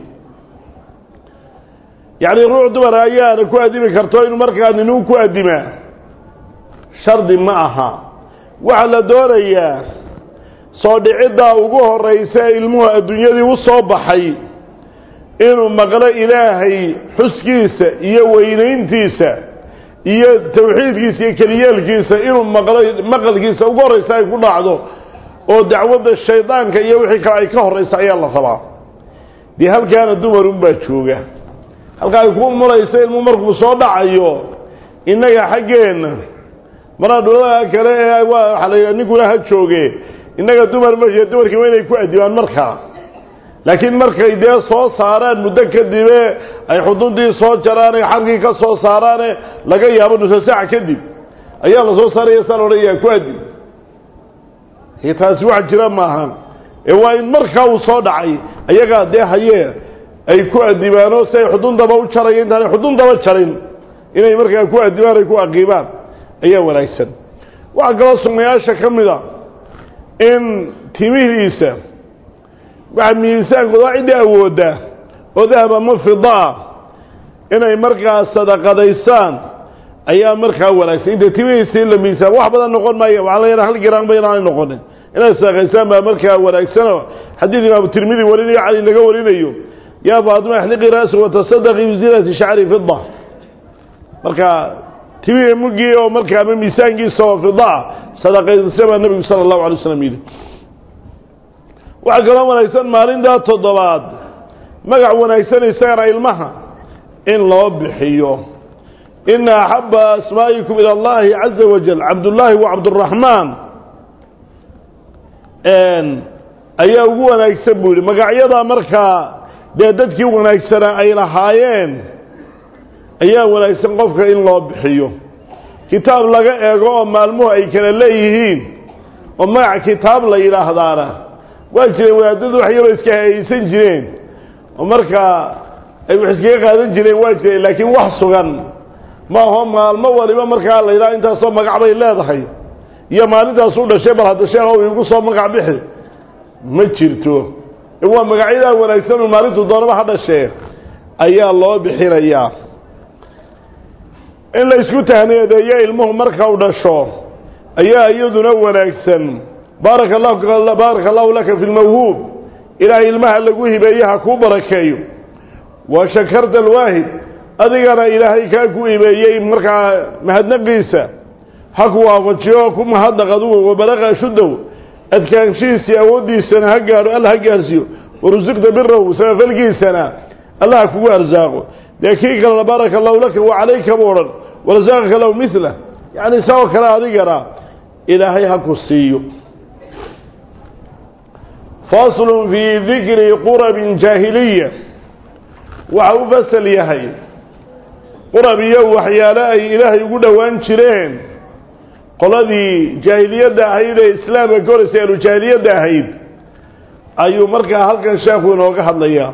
yacni ruux dumar ayaana ku addimi karto inuu markaa ninuu ku addimaa shardi ma aha waxaa la doonayaa soo dhiciddaa ugu horraysa ee ilmuhu adduunyadii u soo baxay inuu maqlo ilaahay xuskiisa iyo weynayntiisa iyo tawxiidkiisa iyo keliyeelkiisa inuu maqlo maqalkiisa ugu horraysa ay ku dhacdo oo dacwadda shaydaanka iyo wixii kale ay ka horraysa ayaa la rabaa dee halkaana dumarunbaa jooga halka ay ku muraysa ilmu markuu soo dhacayo innaga xaggeenna maraa dhulada kale ee waxa la ninkuna ha jooge innaga dumar ma dumarkii waa inay ku adibaan markaa laakiin markay dee soo saaraan muddo kadibe ay xuduntii soo jaraan ay xarkii ka soo saaraane laga yaabo nusa saac kadib ayaa la soo saaraya saa laodhanayaa ku adib taasi wax jira maaha ee waa in markaa uu soo dhacay ayagaa dee hayee ay ku adibaanoo si ay xuduntaba u jaraya intaanay xuduntaba jarin inay markaa ku adibaan ay ku aqiibaan ayaa wanaagsan waxaa kaloo sunnayaasha ka mid a in timihiisa waxa miisaankooda waa ciddii awooddaa oo dahab ama fidaa inay markaa sadaqadaysaan ayaa markaa wanaagsan inta timihiisii la miisaan wax badan noqon maayo waxaa laga hal giraanba inaanay noqonin inay sadaqaysaan baa markaa wanaagsanoo xadiid imaamu tirmidi warinayo cali laga warinayo yaa faatima ixliqi ra'si watasadaqi bizinati shacri fida marka timihii mugii oo markaa ama miisaankiisa oo fidaa sadaqaydasa baa nebigu sala allahu alay waslam yidhi waxaa kaloo wanaagsan maalintaa toddobaad magac wanaagsan isagana ilmaha in loo bixiyo ina axaba asmaa'ikum ila allahi caza wajal cabdullaahi wa cabduraxmaan ayaa ugu wanaagsan buu yihi magacyadaa markaa dee dadkii wanaagsanaa ay lahaayeen ayaa wanaagsan qofka in loo bixiyo kitaab laga eego oo maalmuhu ay kala leeyihiin oo magac kitaab la yidhaahdaana waa jireen wadaadadu wax yaroo iska hayaysan jireen oo markaa ay wax iskaga qaadan jireen waa jireen laakiin wax sugan ma aho maalmo waliba markaa la yidhaha intaasoo magac bay leedahay iyo maalintaas u dhashay bal hadda sheekhow iigu soo magac bixi ma jirto waa magacyadaa wanaagsan oo maalintu doonaba ha dhashee ayaa loo bixinayaa in la isku tahniyadeeyo ilmuhu marka u dhasho ayaa iyaduna wanaagsan baaraka allahu baaraka allahu laka fi lmawhuub ilaahay ilmaha lagu hibeeye ha kuu barakeeyo wa shakarta alwaahid adigana ilaahay kaa ku hibeeyey markaa mahadnaqiisa ha ku waafajiyo ku mahadnaq adugu wabalaqa shuddow adkaanshihiisii awooddiisana ha gaadho alla ha gaarsiiyo warusiqta birahu samafalkiisana alla ha kugu arsaaqo dee kii kalena baaraka allahu laka wa calayka bu odhan warasaaqaka lahu mila yacni isagoo kale adigana ilaahay ha ku siiyo faslun fii dikri qurabin jaahiliya waxa u fasal yahay qurab iyo waxyaalo ay ilaahay ugu dhowaan jireen qoladii jaahiliyadda ahayd ee islaamka ka horeysa ahlu jaahiliyadda ahayd ayuu markaa halkan sheekhu inooga hadlayaa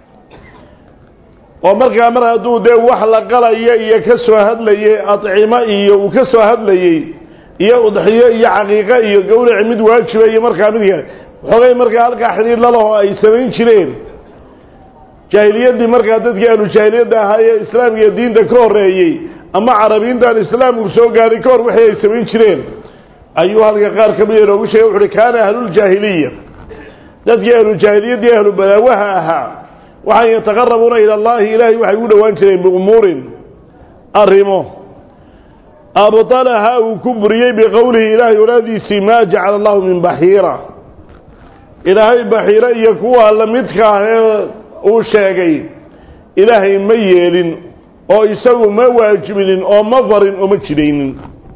oo markaa mar hadduu dee wax la qalaya iyo ka soo hadlayey adcimo iyo uu ka soo hadlayey iyo udxiyo iyo caqiiqo iyo gowraci mid waajiba iyo markaa mid kale waxoogay markaa halkaa xidhiir lalaho ay samayn jireen jaahiliyaddii markaa dadkii ahlu jaahiliyadda ahaa ee islaamka iyo diinta ka horreeyey ama carabiintaan islaamku soo gaaray ka hor wixii ay samayn jireen ayuu halka qaar ka mida inoogu sheegay wuxu uhi kaana ahluljaahiliya dadkii ahlujaahiliyaddii ahlu badaawaha ahaa waxay yataqarabuuna ila allahi ilaahay waxay ugu dhowaan jireen biumuurin arrimo abطalaha uu ku buriyey biqowlihi ilaahay olaadiisii maa jacala allahu min baxiira ilaahay baxiiro iyo kuwa lamidka ah ee uu sheegay ilaahay ma yeelin oo isagu ma waajibinin oo ma farin oo ma jidaynin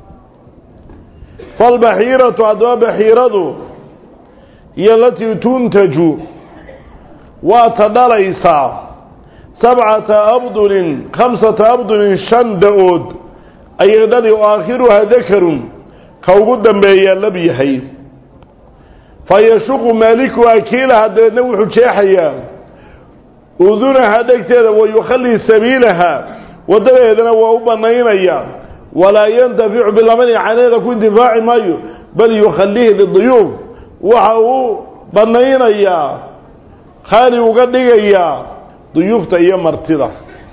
falbaxiiratu haddaba baxiiradu iyo alatii tuntaju waa ta dhalaysaa sabcata abdulin khamsata abdulin shan da-ood ayay dhali oo aakhiruhaa dakarun ka ugu dambeeyaa lab yahay fa yashuqu maalikuhaa kiilaha dabeedna wuxuu jeexayaa udunaha dhegteeda wa yukhallii sabiilaha waddadeedana waa u bannaynaya walaa yantaficu bilamani caneeda ku intifaaci maayo bal yukhallihi liduyuuf waxa uu bannaynayaa khaali uga dhigayaa duyuufta iyo martida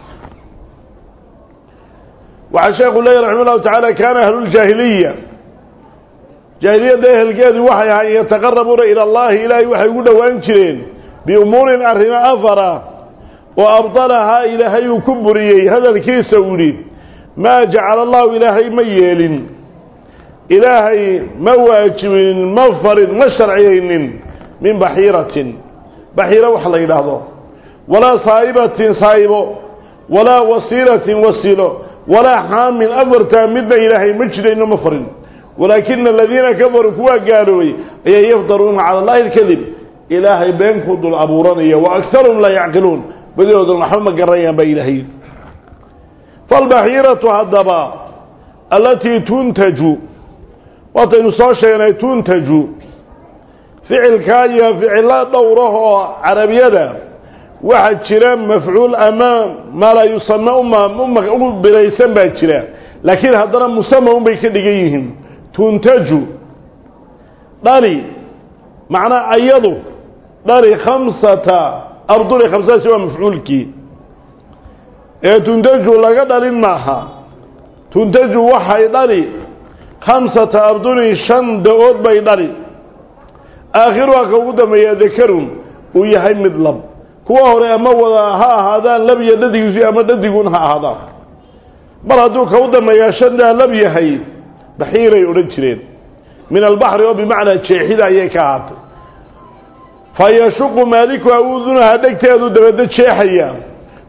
waxaa sheekhu leeyahy raxima llahu tacaala kaana ahluljaahiliya jaahiliyadda ehelkeedu waxay ahaayeen yataqarabuuna ila allahi ilaahay waxay ugu dhowaan jireen biumuurin arrimo afara oo abdalahaa ilaahay uu ku buriyey hadalkiisa uu yidhi maa jacala allahu ilaahay ma yeelin ilaahay ma waajibinin ma farin ma sharciyaynin min baxiiratin baxiiro wax la yidhaahdo walaa saa'ibatin saa'ibo walaa wasiilatin wasiilo walaa xaamin afartaa midna ilaahay ma jirayno ma farin walaakina aladiina kafaruu kuwaa gaaloobay ayaa yaftaruuna cala allahi alkadib ilaahay been ku dul abuuranaya wa akharuhum laa yacqiluun badidooduna waxba ma garanayaan baa ilaahay falbaxiiratu haddaba allatii tuntaju waataynu soo sheegnay tuntaju ficilkaa iyo ficilo dhowrah oo carabiyada waxaa jira mafcuul ama maa laa yusame u biraysan baa jira laakiin haddana musama un bay ka dhigan yihiin tuntaju dhali macnaa ayadu dhali khamsata arduli khamsadaasi waa mafcuulkii ee tuntaju laga dhalin maaha tuntaju waxay dhali khamsata ardulin shan da-ood bay dhali aakhiruha ka ugu dambeeya dakarun uu yahay mid lab kuwa hore ama wada ha ahaadaan lab iyo dhadigiisu ama dhadiguun ha ahaadaan mar hadduu ka u dambeeyaa shandaa lab yahay baxiiray odhan jireen min albaxri oo bimacnaa jeexida ayay ka ahaatay fa yashuqu maalikuha udunaha dhegteedu dabeedna jeexaya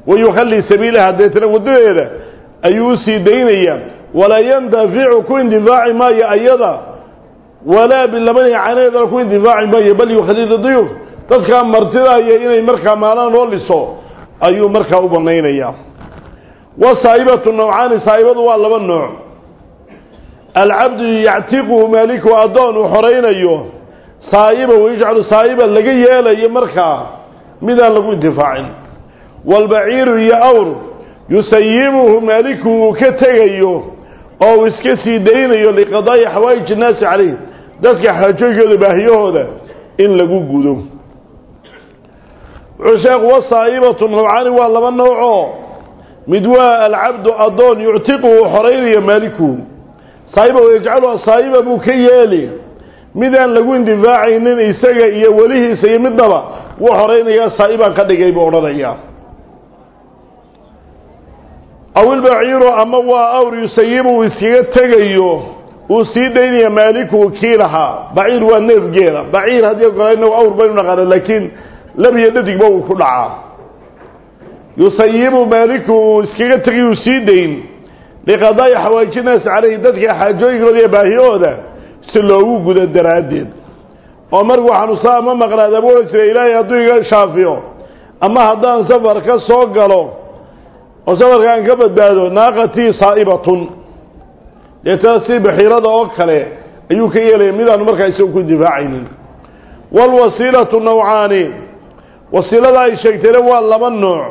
wayukhallii sabiilaha deetana waddadeeda ayuu u sii daynayaa walaa yandaficu ku indifaaci maayo ayada walaa bilabani caneedana ku indifaaci maayo bal yukhallii diyuuf dadkaa martidaaya inay markaa maalaan loo liso ayuu markaa u banaynayaa wasaa'ibatu nawcaani saa'ibadu waa laba nooc alcabdu yactiquhu maaliku addoon uu xoraynayo saa'iba wayajcalu saa'iba laga yeelayo markaa midaan lagu intifaacin waalbaciiru iyo awr yusayibuhu maaliku uu ka tegayo oo uu iska sii daynayo liqadaa'i xawaa'ij innaasi calayh dadka xaajooyinkooda baahiyahooda in lagu gudo wuxuu sheekhu wasaa'ibatu nawcaani waa laba noocoo mid waa alcabdu addoon yuctiqu uu xoraynayo maalikuhu saa'iba wayajcaluha saa'iba buu ka yeeli midaan lagu indifaacaynin isaga iyo welihiisa iyo midnaba wuu xoraynayaa saa'ibaan ka dhigay buu odhanayaa aw ilbaciiru ama waa awr yusayibu uu iskaga tegayo uu sii daynaya maalikuhu kii lahaa baciir waa neef geela baciir haddii gola inagu awr baynu naqaana laakiin labiyo dhadigba uu ku dhacaa yusayibu maaliku uu iskaga tegay uu sii dayn liqadaa'i xawaaiji naasi calayhi dadka xaajooyinkooda iyo baahiyahooda si loogu gudo daraaddeed oo markuu xanuusaa ama maqnaada buu odhan jiray ilaahay hadduu iga shaafiyo ama haddaan safar ka soo galo oo safarka aan ka badbaado naaqatii saa'ibatun deetana si baxiirada oo kale ayuu ka yeelaya midaanu markaa isaga ku difaacaynin waalwasiilatu nawcaani wasiilada ay sheegtayna waa laba nooc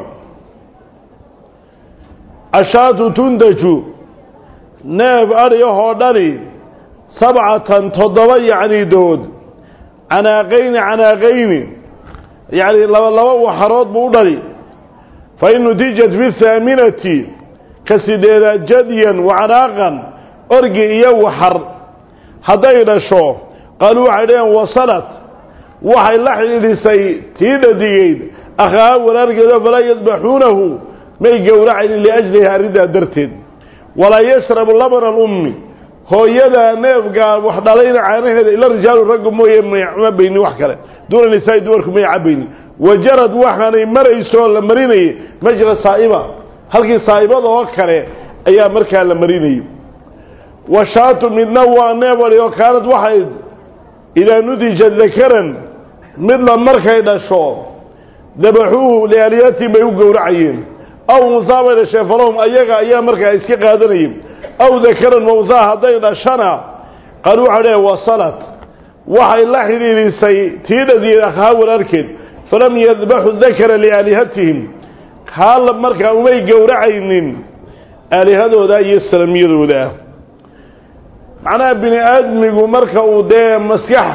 ashaatu tundaju neef adhiyahoo dhani sabcatan toddoba yacni dood canaaqayni canaaqayni yacni laba laba waxarood buu u dhali fa in nutijat fi thaaminati ka sideedaad jadyan wacanaaqan orgi iyo waxar hadday dhasho qaaluu waxay dhaheen wasalat waxay la xidhiidhisay tii dhadigeyd akhaa walaalkeeda falaa yadbaxuunahu may gowracaynin liajliha arrintaa darteed walaa yashrabu labana alummi hooyada neefgaa wax dhalayna caanaheeda ila rijaalu raggu mooye ma baynin wax kale duuna nisaa'i dumarku may cabaynin wajarad waxaanay marayso la marinayay majra saa'iba halkii saa'ibada oo kale ayaa markaa la marinayay washaatu midna waa neefari oo kaanad waxay idaa nudijat dakaran midla markay dhasho dabaxuuhu liaaliyati bay u gowracayeen aw unhaa bay dhashee falahum ayaga ayaa markaa iska qaadanayay aw dakaran mawhaa hadday dhashana qaal waxaa dheh wasalat waxay la xidhiidhisay tii dhadiyeed akhaa walaalkeed falam yadbaxu dakara liaalihatihim kaa markaa umay gowracaynin aalihadooda iyo salamiyadooda macnaha bini aadmigu marka uu dee maskax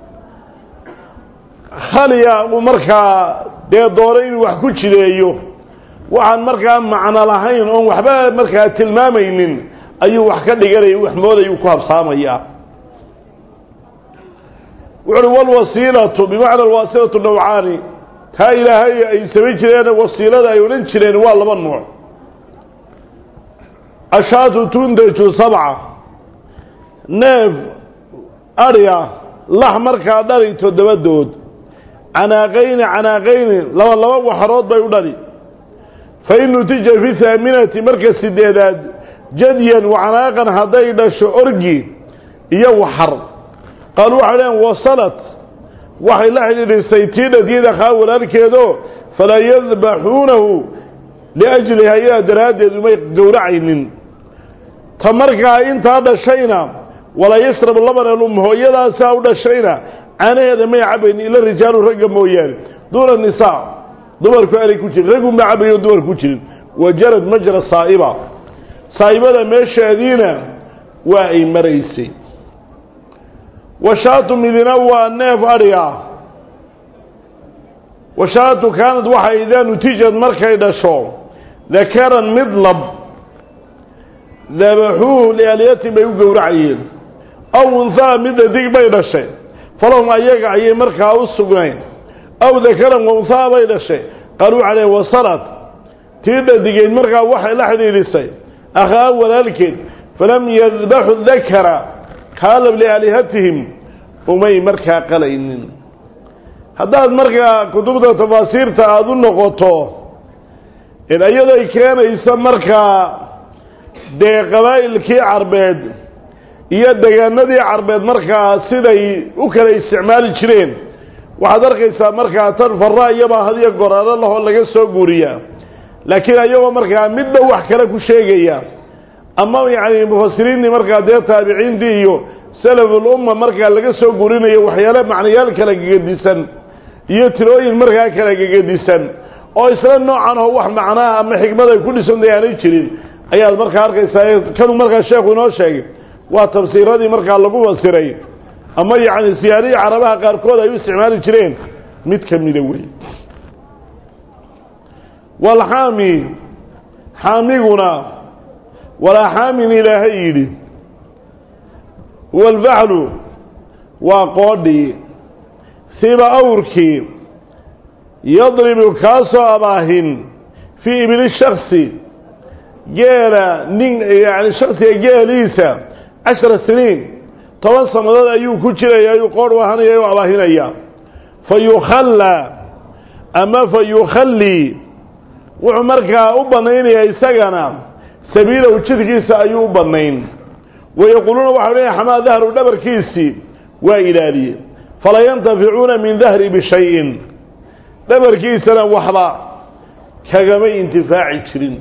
khaliya uu markaa dee dooro inuu wax ku jideeyo waxaan markaa macno lahayn oon waxba markaa tilmaamaynin ayuu wax ka dhiganaya wax moodayuu ku habsaamayaa wuxu uhi walwasiilatu bimacna alwaasilatu nawcaani taa ilaahay ay samayn jireen wasiilada ay odhan jireen waa laba nooc ashaatu tundaju sabca neef adhiga lax markaa dhali toddobadood canaaqayni canaaqayni laba laba waxarood bay u dhali fa in nutija fi haaminati marka sideedaad jadyan wacanaaqan hadday dhasho orgi iyo waxar qaal waxay dhaheen wasalat waxay la xidhiidhisay tii dhadiyada khaa walaalkeedo falaa yadbaxuunahu liajliha iyaa daraaddeed umay gowracaynin ta markaa intaa dhashayna walaa yashrab labana lum hooyadaasaa u dhashayna caanaheeda may cabaynin ila rijaalu ragga mooyaane duuna nisaa dumarku aanay ku jirin raggun baa cabayo dumar ku jirin wajarad majra saa'iba saa'ibada meesheediina waa ay maraysay washaatu midina waa neef adhiga washaatu kaanad waxay idaa nutijad markay dhasho dakaran mid lab dabaxuuhu liaalyatin bay u gowracayeen aw unhaa midda dig bay dhashay falahum ayaga ayay markaa u sugnayn aw dakaran wa unhaa bay dhashay qaaluu calayh wasalat tii dhadigeed markaa waxay la xidhiidhisay akhaa walaalkeed falam yadbaxu dakara kaalab liaalihatihim umay markaa qalaynin haddaad markaa kutubta tafaasiirta aada u noqoto iyadoo ay keenayso markaa dee qabaa'ilkii carbeed iyo degaanadii carbeed markaa siday u kala isticmaali jireen waxaad arkaysaa markaa tan farra iyabaa hadiyo goraalo lahoo laga soo guuriyaa laakiin ayagoo markaa midba wax kale ku sheegaya ama yacni mufasiriintii markaa dee taabiciintii iyo salaful umma markaa laga soo guurinayo waxyaale macnayaal kala gegedisan iyo tirooyin markaa kala gegedisan oo isla noocan oo wax macnaha ama xikmad ay ku dhisantahay aanay jirin ayaad markaa arkaysaa kanuu markaa sheekhu inoo sheegay waa tafsiiradii markaa lagu fasiray ama yacni siyaarihii carabaha qaarkood ay u isticmaali jireen mid ka mida wey walxaami xaamiguna walaa xaamin ilaahay yidhi walfaclu waa qoodhii siba awrkii yadribu kaasoo abaahin fii ibli shaksi geela nin yani shaksiga geeliisa cashara siniin toban sannadood ayuu ku jiraya ayuu qoodh u ahanaya u abaahinaya fa yukhallaa ama fa yukhallii wuxuu markaa u bannaynayaa isagana sabiilahu jidkiisa ayuu u bannayn wayaquuluuna waxau leeyahy xamaa dahru dhabarkiisii waa ilaaliye falaa yantaficuuna min dahri bishayin dhabarkiisana waxba kagama intifaaci jirin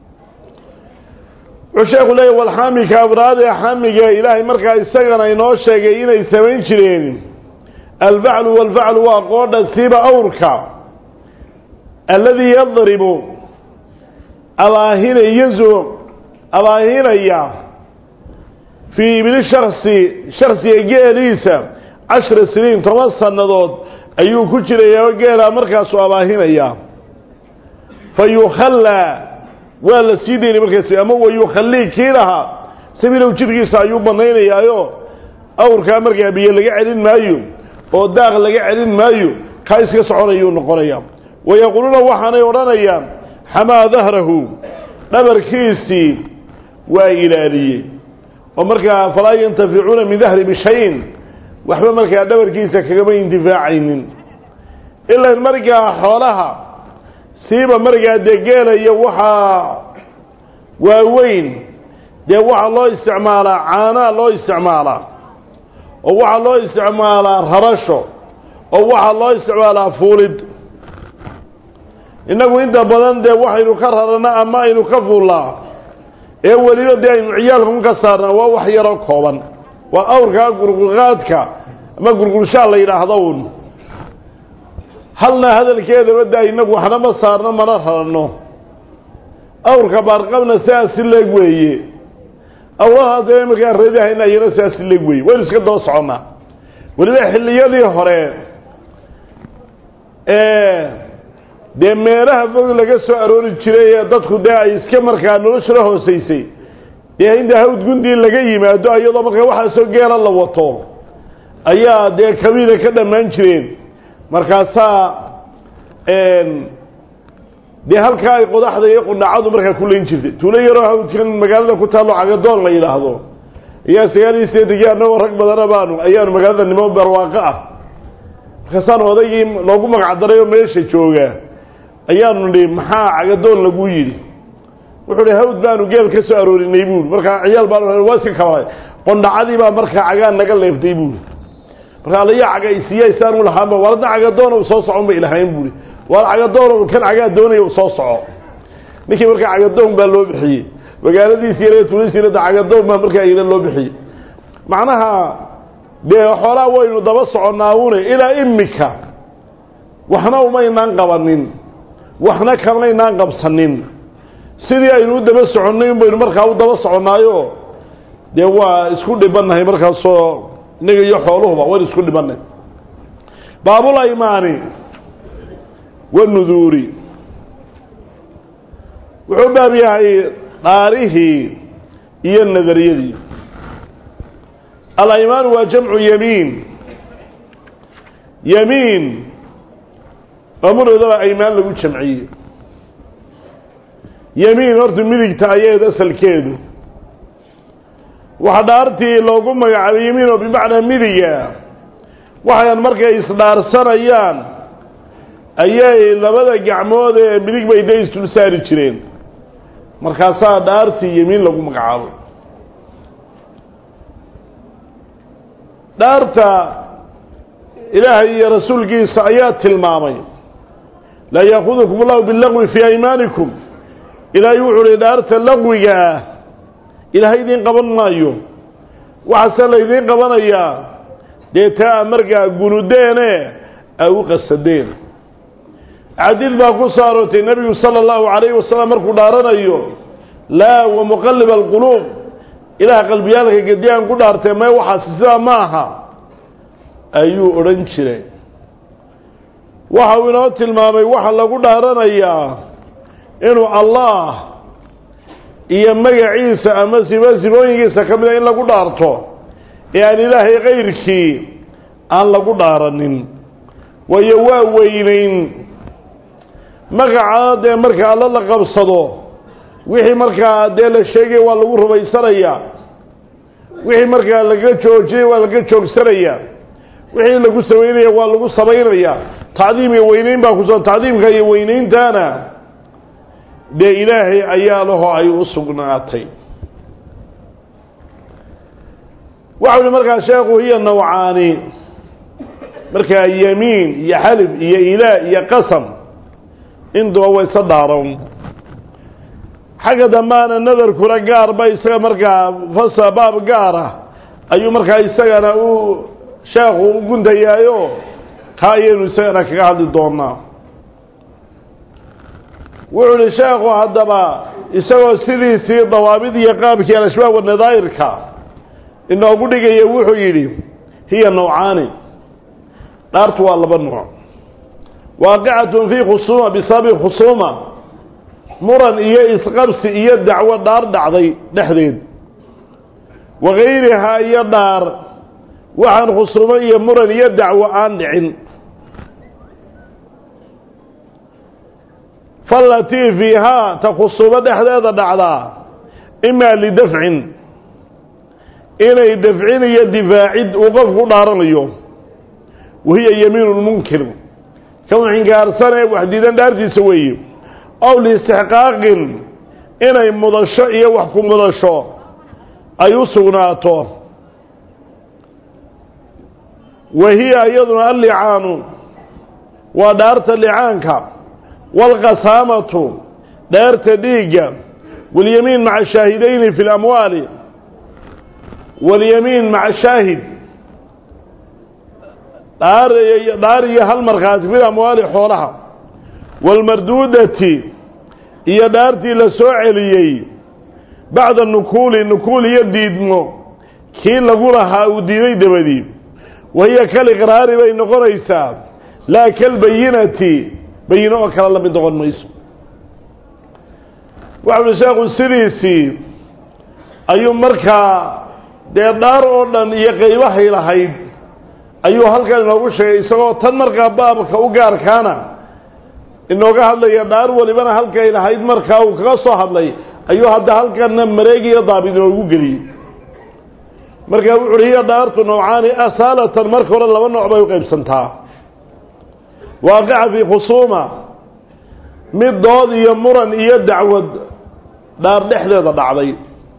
wuxuu sheekhu leeyahy walxaamika afraad ee xaamiga ilaahay markaa isagana inoo sheegay inay samayn jireen albaclu walfaclu waa qoodha siiba awrka alladii yadribu abaahinayzu abaahinaya fii ibli shaksi shaksiga geeliisa cashra siniin toban sannadood ayuu ku jirayaa geelaa markaasuu abaahinayaa fa yukhallaa waa la sii daynay markaas ama wa yukhallii kii lahaa sabiilow jidhkiisa ayuu bannaynayaayo awrkaa markaa biyo laga celin maayo oo daaq laga celin maayo kaa iska soconayuu noqonayaa wayaquuluuna waxaanay odhanayaan xamaa dahrahu dhabarkiisii waa ilaaliyey oo markaa falaa yantaficuuna min dahri bishayin waxba markaa dhabarkiisa kagama intifaacaynin ilan markaa xoolaha siiba markaa dee geela iyo waxaa waaweyn dee waxaa loo isticmaalaa caanaa loo isticmaalaa oo waxaa loo isticmaalaa rarasho oo waxaa loo isticmaalaa fuulid innagu inta badan dee waxaynu ka rarana ama aynu ka fuullaa ee weliba dee aynu ciyaalkan ka saarnaa waa wax yaroo kooban waa awrkaa gurgurqaadka ama gurgurshaa la yidhaahdo un halna hadalkeedaba daa inagu waxna ma saarno mana rarano awrka baarqabna sidaas si leeg weeye awlaha dee markaa reedahayna iyana sidaas si leeg weeye waynu iska daba soconnaa weliba xilliyadii hore dee meelaha fog laga soo aroori jiray ee dadku dee ay iska markaa noloshula hoosaysay dee inta hawd gundii laga yimaado iyadoo markaa waxaasoo geela la wato ayaa dee kabiila ka dhammaan jireen markaasaa dee halkaa ay qodaxda iyo qudhacadu markaa ku layn jirtay tuulo yaroo hawdkan magaalada ku taallo cagadoon la yidhaahdo ayaa sagaal iyo sideetankii annagoo rag badana baanu ayaanu magaalada nimo barwaaqo ah markaasaan odaygii loogu magacdaray oo meesha jooga ayaanu nihi maxaa cagadoon lagu yidhi wuxuu hi hawd baanu geel ka soo aroorinay buuri markaa ciyaal baan waa iska kabalay qondhacadii baa markaa cagaa naga leeftay buuri markaa alayaa caga isiyaysaan u lahaanba warada cagadoon soo socon bay lahayn buuri waar cagadoon kan cagaa doonaya soo soco ninkii markaa cagadoon baa loo bixiyey magaaladiisi yar tuulisiirada cagadoon baa markaa ila loo bixiyey macnaha dee xoolaa waynu daba soconnaa une ilaa imika waxna umaynaan qabanin waxna kamaynaan qabsanin sidii aynu u daba soconnay un baynu markaa u daba soconnaayo dee waa isku dhibannahay markaasoo inaga iyo xooluhuba waynu isku dhibannahy baabul aymaani wanuduuri wuxuu baab yahay dhaarihii iyo nadariyadii alaymaanu waa jamcu yamiin yamiin amuroodaba aymaan lagu jamciyey yamiin horta midigta ayaed asalkeedu waxa dhaartii loogu magacaabay yamiin oo bimacnaa midiga waxayan markay isdhaarsanayaan ayay labada gacmood ee midig bay da isdul saari jireen markaasaa dhaartii yemiin lagu magacaabay dhaarta ilaahay iyo rasuulkiisa ayaa tilmaamay laa yaakudukum allahu bilagwi fii aymaanikum ilaahay wuxuu uhi dhaarta laqwiga ah ilaahay idiin qaban maayo waxaase laydiin qabanayaa dee taa markaa gunudeene a u qasadeen xadiid baa ku soo aroortay nebigu sala allahu calayhi wasalam markuu dhaaranayo laa wa muqalib alquluub ilaah qalbiyaalka gediyaan ku dhaartee may waxaasi sidaa ma aha ayuu odhan jiray waxa uu inoo tilmaamay waxa lagu dhaaranayaa inuu allah iyo magaciisa ama sibo sibooyinkiisa ka mida in lagu dhaarto ee aan ilaahay kayrkii aan lagu dhaaranin waayo waa weynayn magacaa dee marka alla la qabsado wixii markaa dee la sheegay waa lagu rumaysanayaa wixii markaa laga joojiyey waa laga joogsanayaa wixii lagu samaynaya waa lagu samaynayaa tacdiim iyo weynayn baa kuso tacdiimka iyo weynayntaana dee ilaahay ayaa laho ay u sugnaatay waxau ihi markaa sheekhu hiya nawcaani markaa yamiin iyo xalif iyo ilaa iyo qasam intuba way isa dhaaran xagga dambaana nadarkuna gaar ba isaga markaa fasa baab gaara ayuu markaa isagana u sheekhu u guntayaayo kaa ayaynu isagana kaga hadli doonaa wuxuu ihi sheekhu haddaba isagoo sidiisii dawaabid iyo qaabkii alashbaab wanadaa'irka inoogu dhigaya wuxuu yidhi hiya nawcaani dhaartu waa laba nooc waaqicatun fii khusuuma bisababi khusuuma muran iyo isqabsi iyo dacwo dhaar dhacday dhexdeed wagayrihaa iyo dhaar waxaan khusuumo iyo muran iyo dacwo aan dhicin fallatii fiihaa ta khusuumo dhexdeeda dhacdaa imaa lidafcin inay dafcin iyo difaacid uu qofku u dhaaranayo wahiya yamiinu lmunkir kan xingaarsanee wax diidan dhaartiisa weeye ow liistixqaaqin inay mudasho iyo wax ku mudasho ay u sugnaato wa hiya iyaduna allicaanu waa dhaarta licaanka waalqasaamatu dhaarta dhiigga walyamiin maca shaahidayni fi lamwaali walyamiin maca shaahid dhaar dhaar iyo hal markhaati fi amwaali xoolaha waalmarduudati iyo dhaartii la soo celiyey bacda nukuuli nukuul iyo diidmo kii lagu lahaa uu diiday dabadii wahiya kaliqraari bay noqonaysaa laa kalbayinati bayino oo kale la mid noqon mayso waxa uhi sheekhu sidiisii ayuu markaa dee dhaar oo dhan iyo qaybahay lahayd ayuu halkan inoogu sheegay isagoo tan markaa baabka u gaarkaana inooga hadlaya dhaar walibana halkay lahayd markaa uu kaga soo hadlay ayuu hadda halkanna mareeg iyo daabid inoogu geliyey markaa wuxu uhi hiya dhaartu nawcaani asaalatan marka hore laba nooc bay u qaybsantaa waaqica fii khusuuma mid dood iyo muran iyo dacwad dhaar dhexdeeda dhacday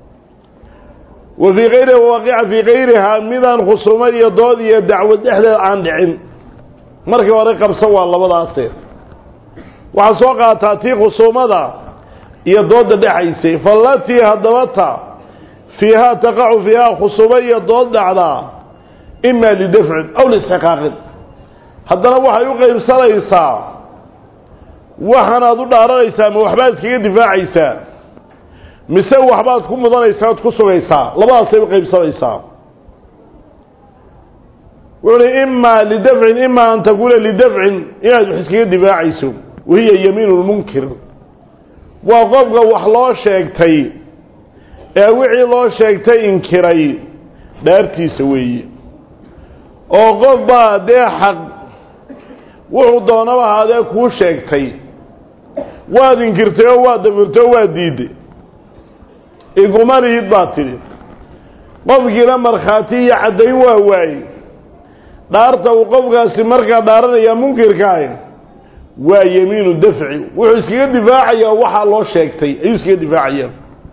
wa fii kayriha waaqica fii kayrihaa midaan khusuumo iyo dood iyo dacwad dhexdeeda aan dhicin markii hore qabsan waa labadaase waxaa soo qaataa tii khusuumada iyo dooda dhexaysay fallatii haddaba ta fiihaa taqacu fiihaa khusuumo iyo dood dhacdaa imaa lidafcin aw liistixqaaqin haddana waxay u qaybsanaysaa waxaanaad u dhaaranaysaa ma waxbaad iskaga difaacaysaa mise waxbaad ku mudanaysaa oad ku sugaysaa labadaasay u qaybsanaysaa wuxu uhi imaa lidafcin imaa an takuuna lidafcin inaad wax iskaga difaacayso wahiya yamiinu lmunkir waa qofka wax loo sheegtay ee wixii loo sheegtay inkiray dhaartiisa weeye oo qof baa dee xaq wuxuu doonaba ahaadee kuu sheegtay waad inkirtay oo waad dafirtay oo waad diidday iguma lihid baad tidhi qofkiina markhaati iyo caddayn waa waaye dhaarta uu qofkaasi markaa dhaaranayaa munkirkaah waa yemiinu dafci wuxuu iskaga difaacayaa waxaa loo sheegtay ayuu iskaga difaacayaa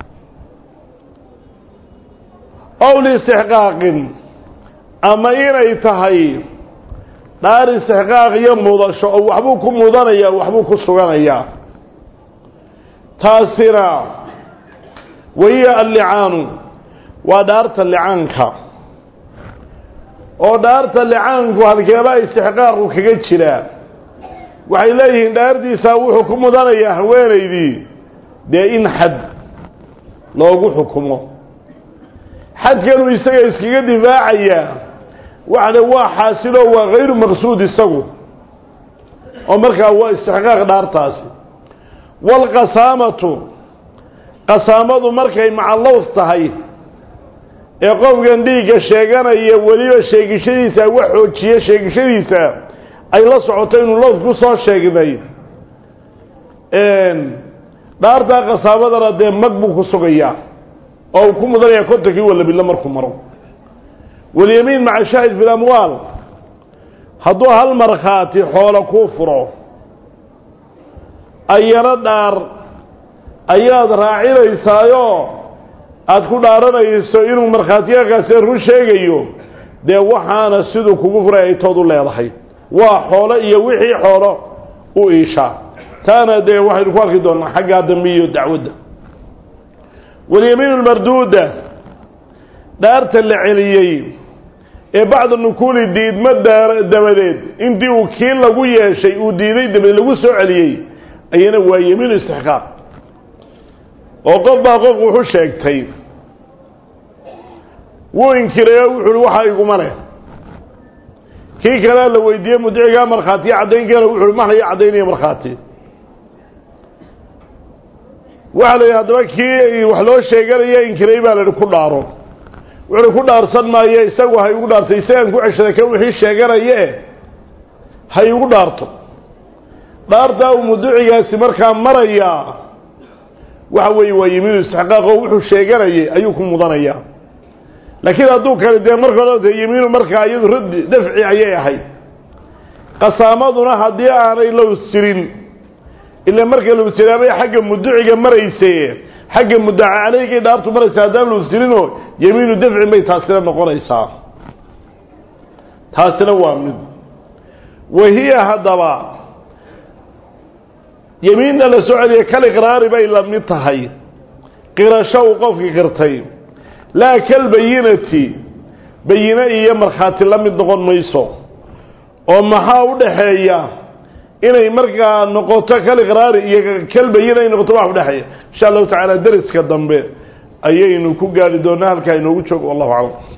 ow liistixqaaqin ama inay tahay dhaar istixqaaq iyo mudasho oo waxbuu ku mudanayaa waxbuu ku suganayaa taasina wahiya allicaanu waa dhaarta licaanka oo dhaarta licaanku halkeebaa istixqaaqu kaga jiraa waxay leeyihiin dhaartiisaa wuxuu ku mudanayaa haweenaydii dee in xad loogu xukumo xadkanuu isaga iskaga difaacayaa waxle waa xaasilo waa hayru maqsuud isagu oo markaa waa istixqaaq dhaartaasi waalqasaamatu qasaamadu markay macallows tahay ee qofkan dhiigga sheeganaya weliba sheegishadiisa wax xoojiye sheegishadiisa ay la socoto inuu lows ku soo sheegnay dhaartaa qasaamadana dee mag buu ku sugayaa oo uu ku mudanayaa kontonkii walabilo markuu maro walyamiin maca shaahid fi lamwaal hadduu hal markhaati xoolo kuu furo ayana dhaar ayaad raacinaysaayoo aada ku dhaaranayso inuu markhaatiyakaasi run sheegayo dee waxaana siduu kugu furay ay tood u leedahay waa xoolo iyo wixii xoolo u iishaa taana dee waxaynu ku arki doonaa xaggaa dambe iyo dacwadda walyamiinu lmarduuda dhaarta la celiyey ee bacda nukuuli diidma dabadeed intii uu kii lagu yeeshay uu diiday dabadeed lagu soo celiyey ayana waa yamiinu istixqaaq oo qof baa qof wuxu sheegtay wuu inkiray oo wuxu uhi waxaa iguma leh kii kalea la weydiiyey mudicigaa markhaatiya caddaynkeena wuxu uhi maxlaya caddaynaya markhaati waxaa la yidhi haddaba kii wax loo sheeganaya inkiray baa la yidhi ku dhaaro wuxuuhi ku dhaarsan maayo isagu ha igu dhaartay isagaan ku ceshaday ka wixii sheeganaye ha igu dhaarto dhaartaa uu muducigaasi markaa marayaa waxa weeye waa yimiinu istixqaaq oo wuxuu sheeganayay ayuu ku mudanayaa laakiin hadduu kale dee marka hore yimiinu markaa iyadu raddi dafci ayay ahayd qasaamaduna haddii aanay lows jirin ila marka lows jiraabay xagga muduciga marayse xagga muddaca caleygay dhaartu maraysa haddaan lows jirinoo yemiinu dafcin bay taasina noqonaysaa taasina waa mid wahiya haddaba yemiinna la soo celiya kaliqraari bay la mid tahay qirasho uu qofkii qirtay laa kalbayinati bayine iyo markhaati la mid noqon mayso oo maxaa u dhaxeeya inay markaa noqoto kaliqraari iyo kalbayina ay noqoto wax udhexeeya insha allahu tacaala deriska dambe ayaynu ku gaari doonaa halkaa inoogu joogo wallahu aclam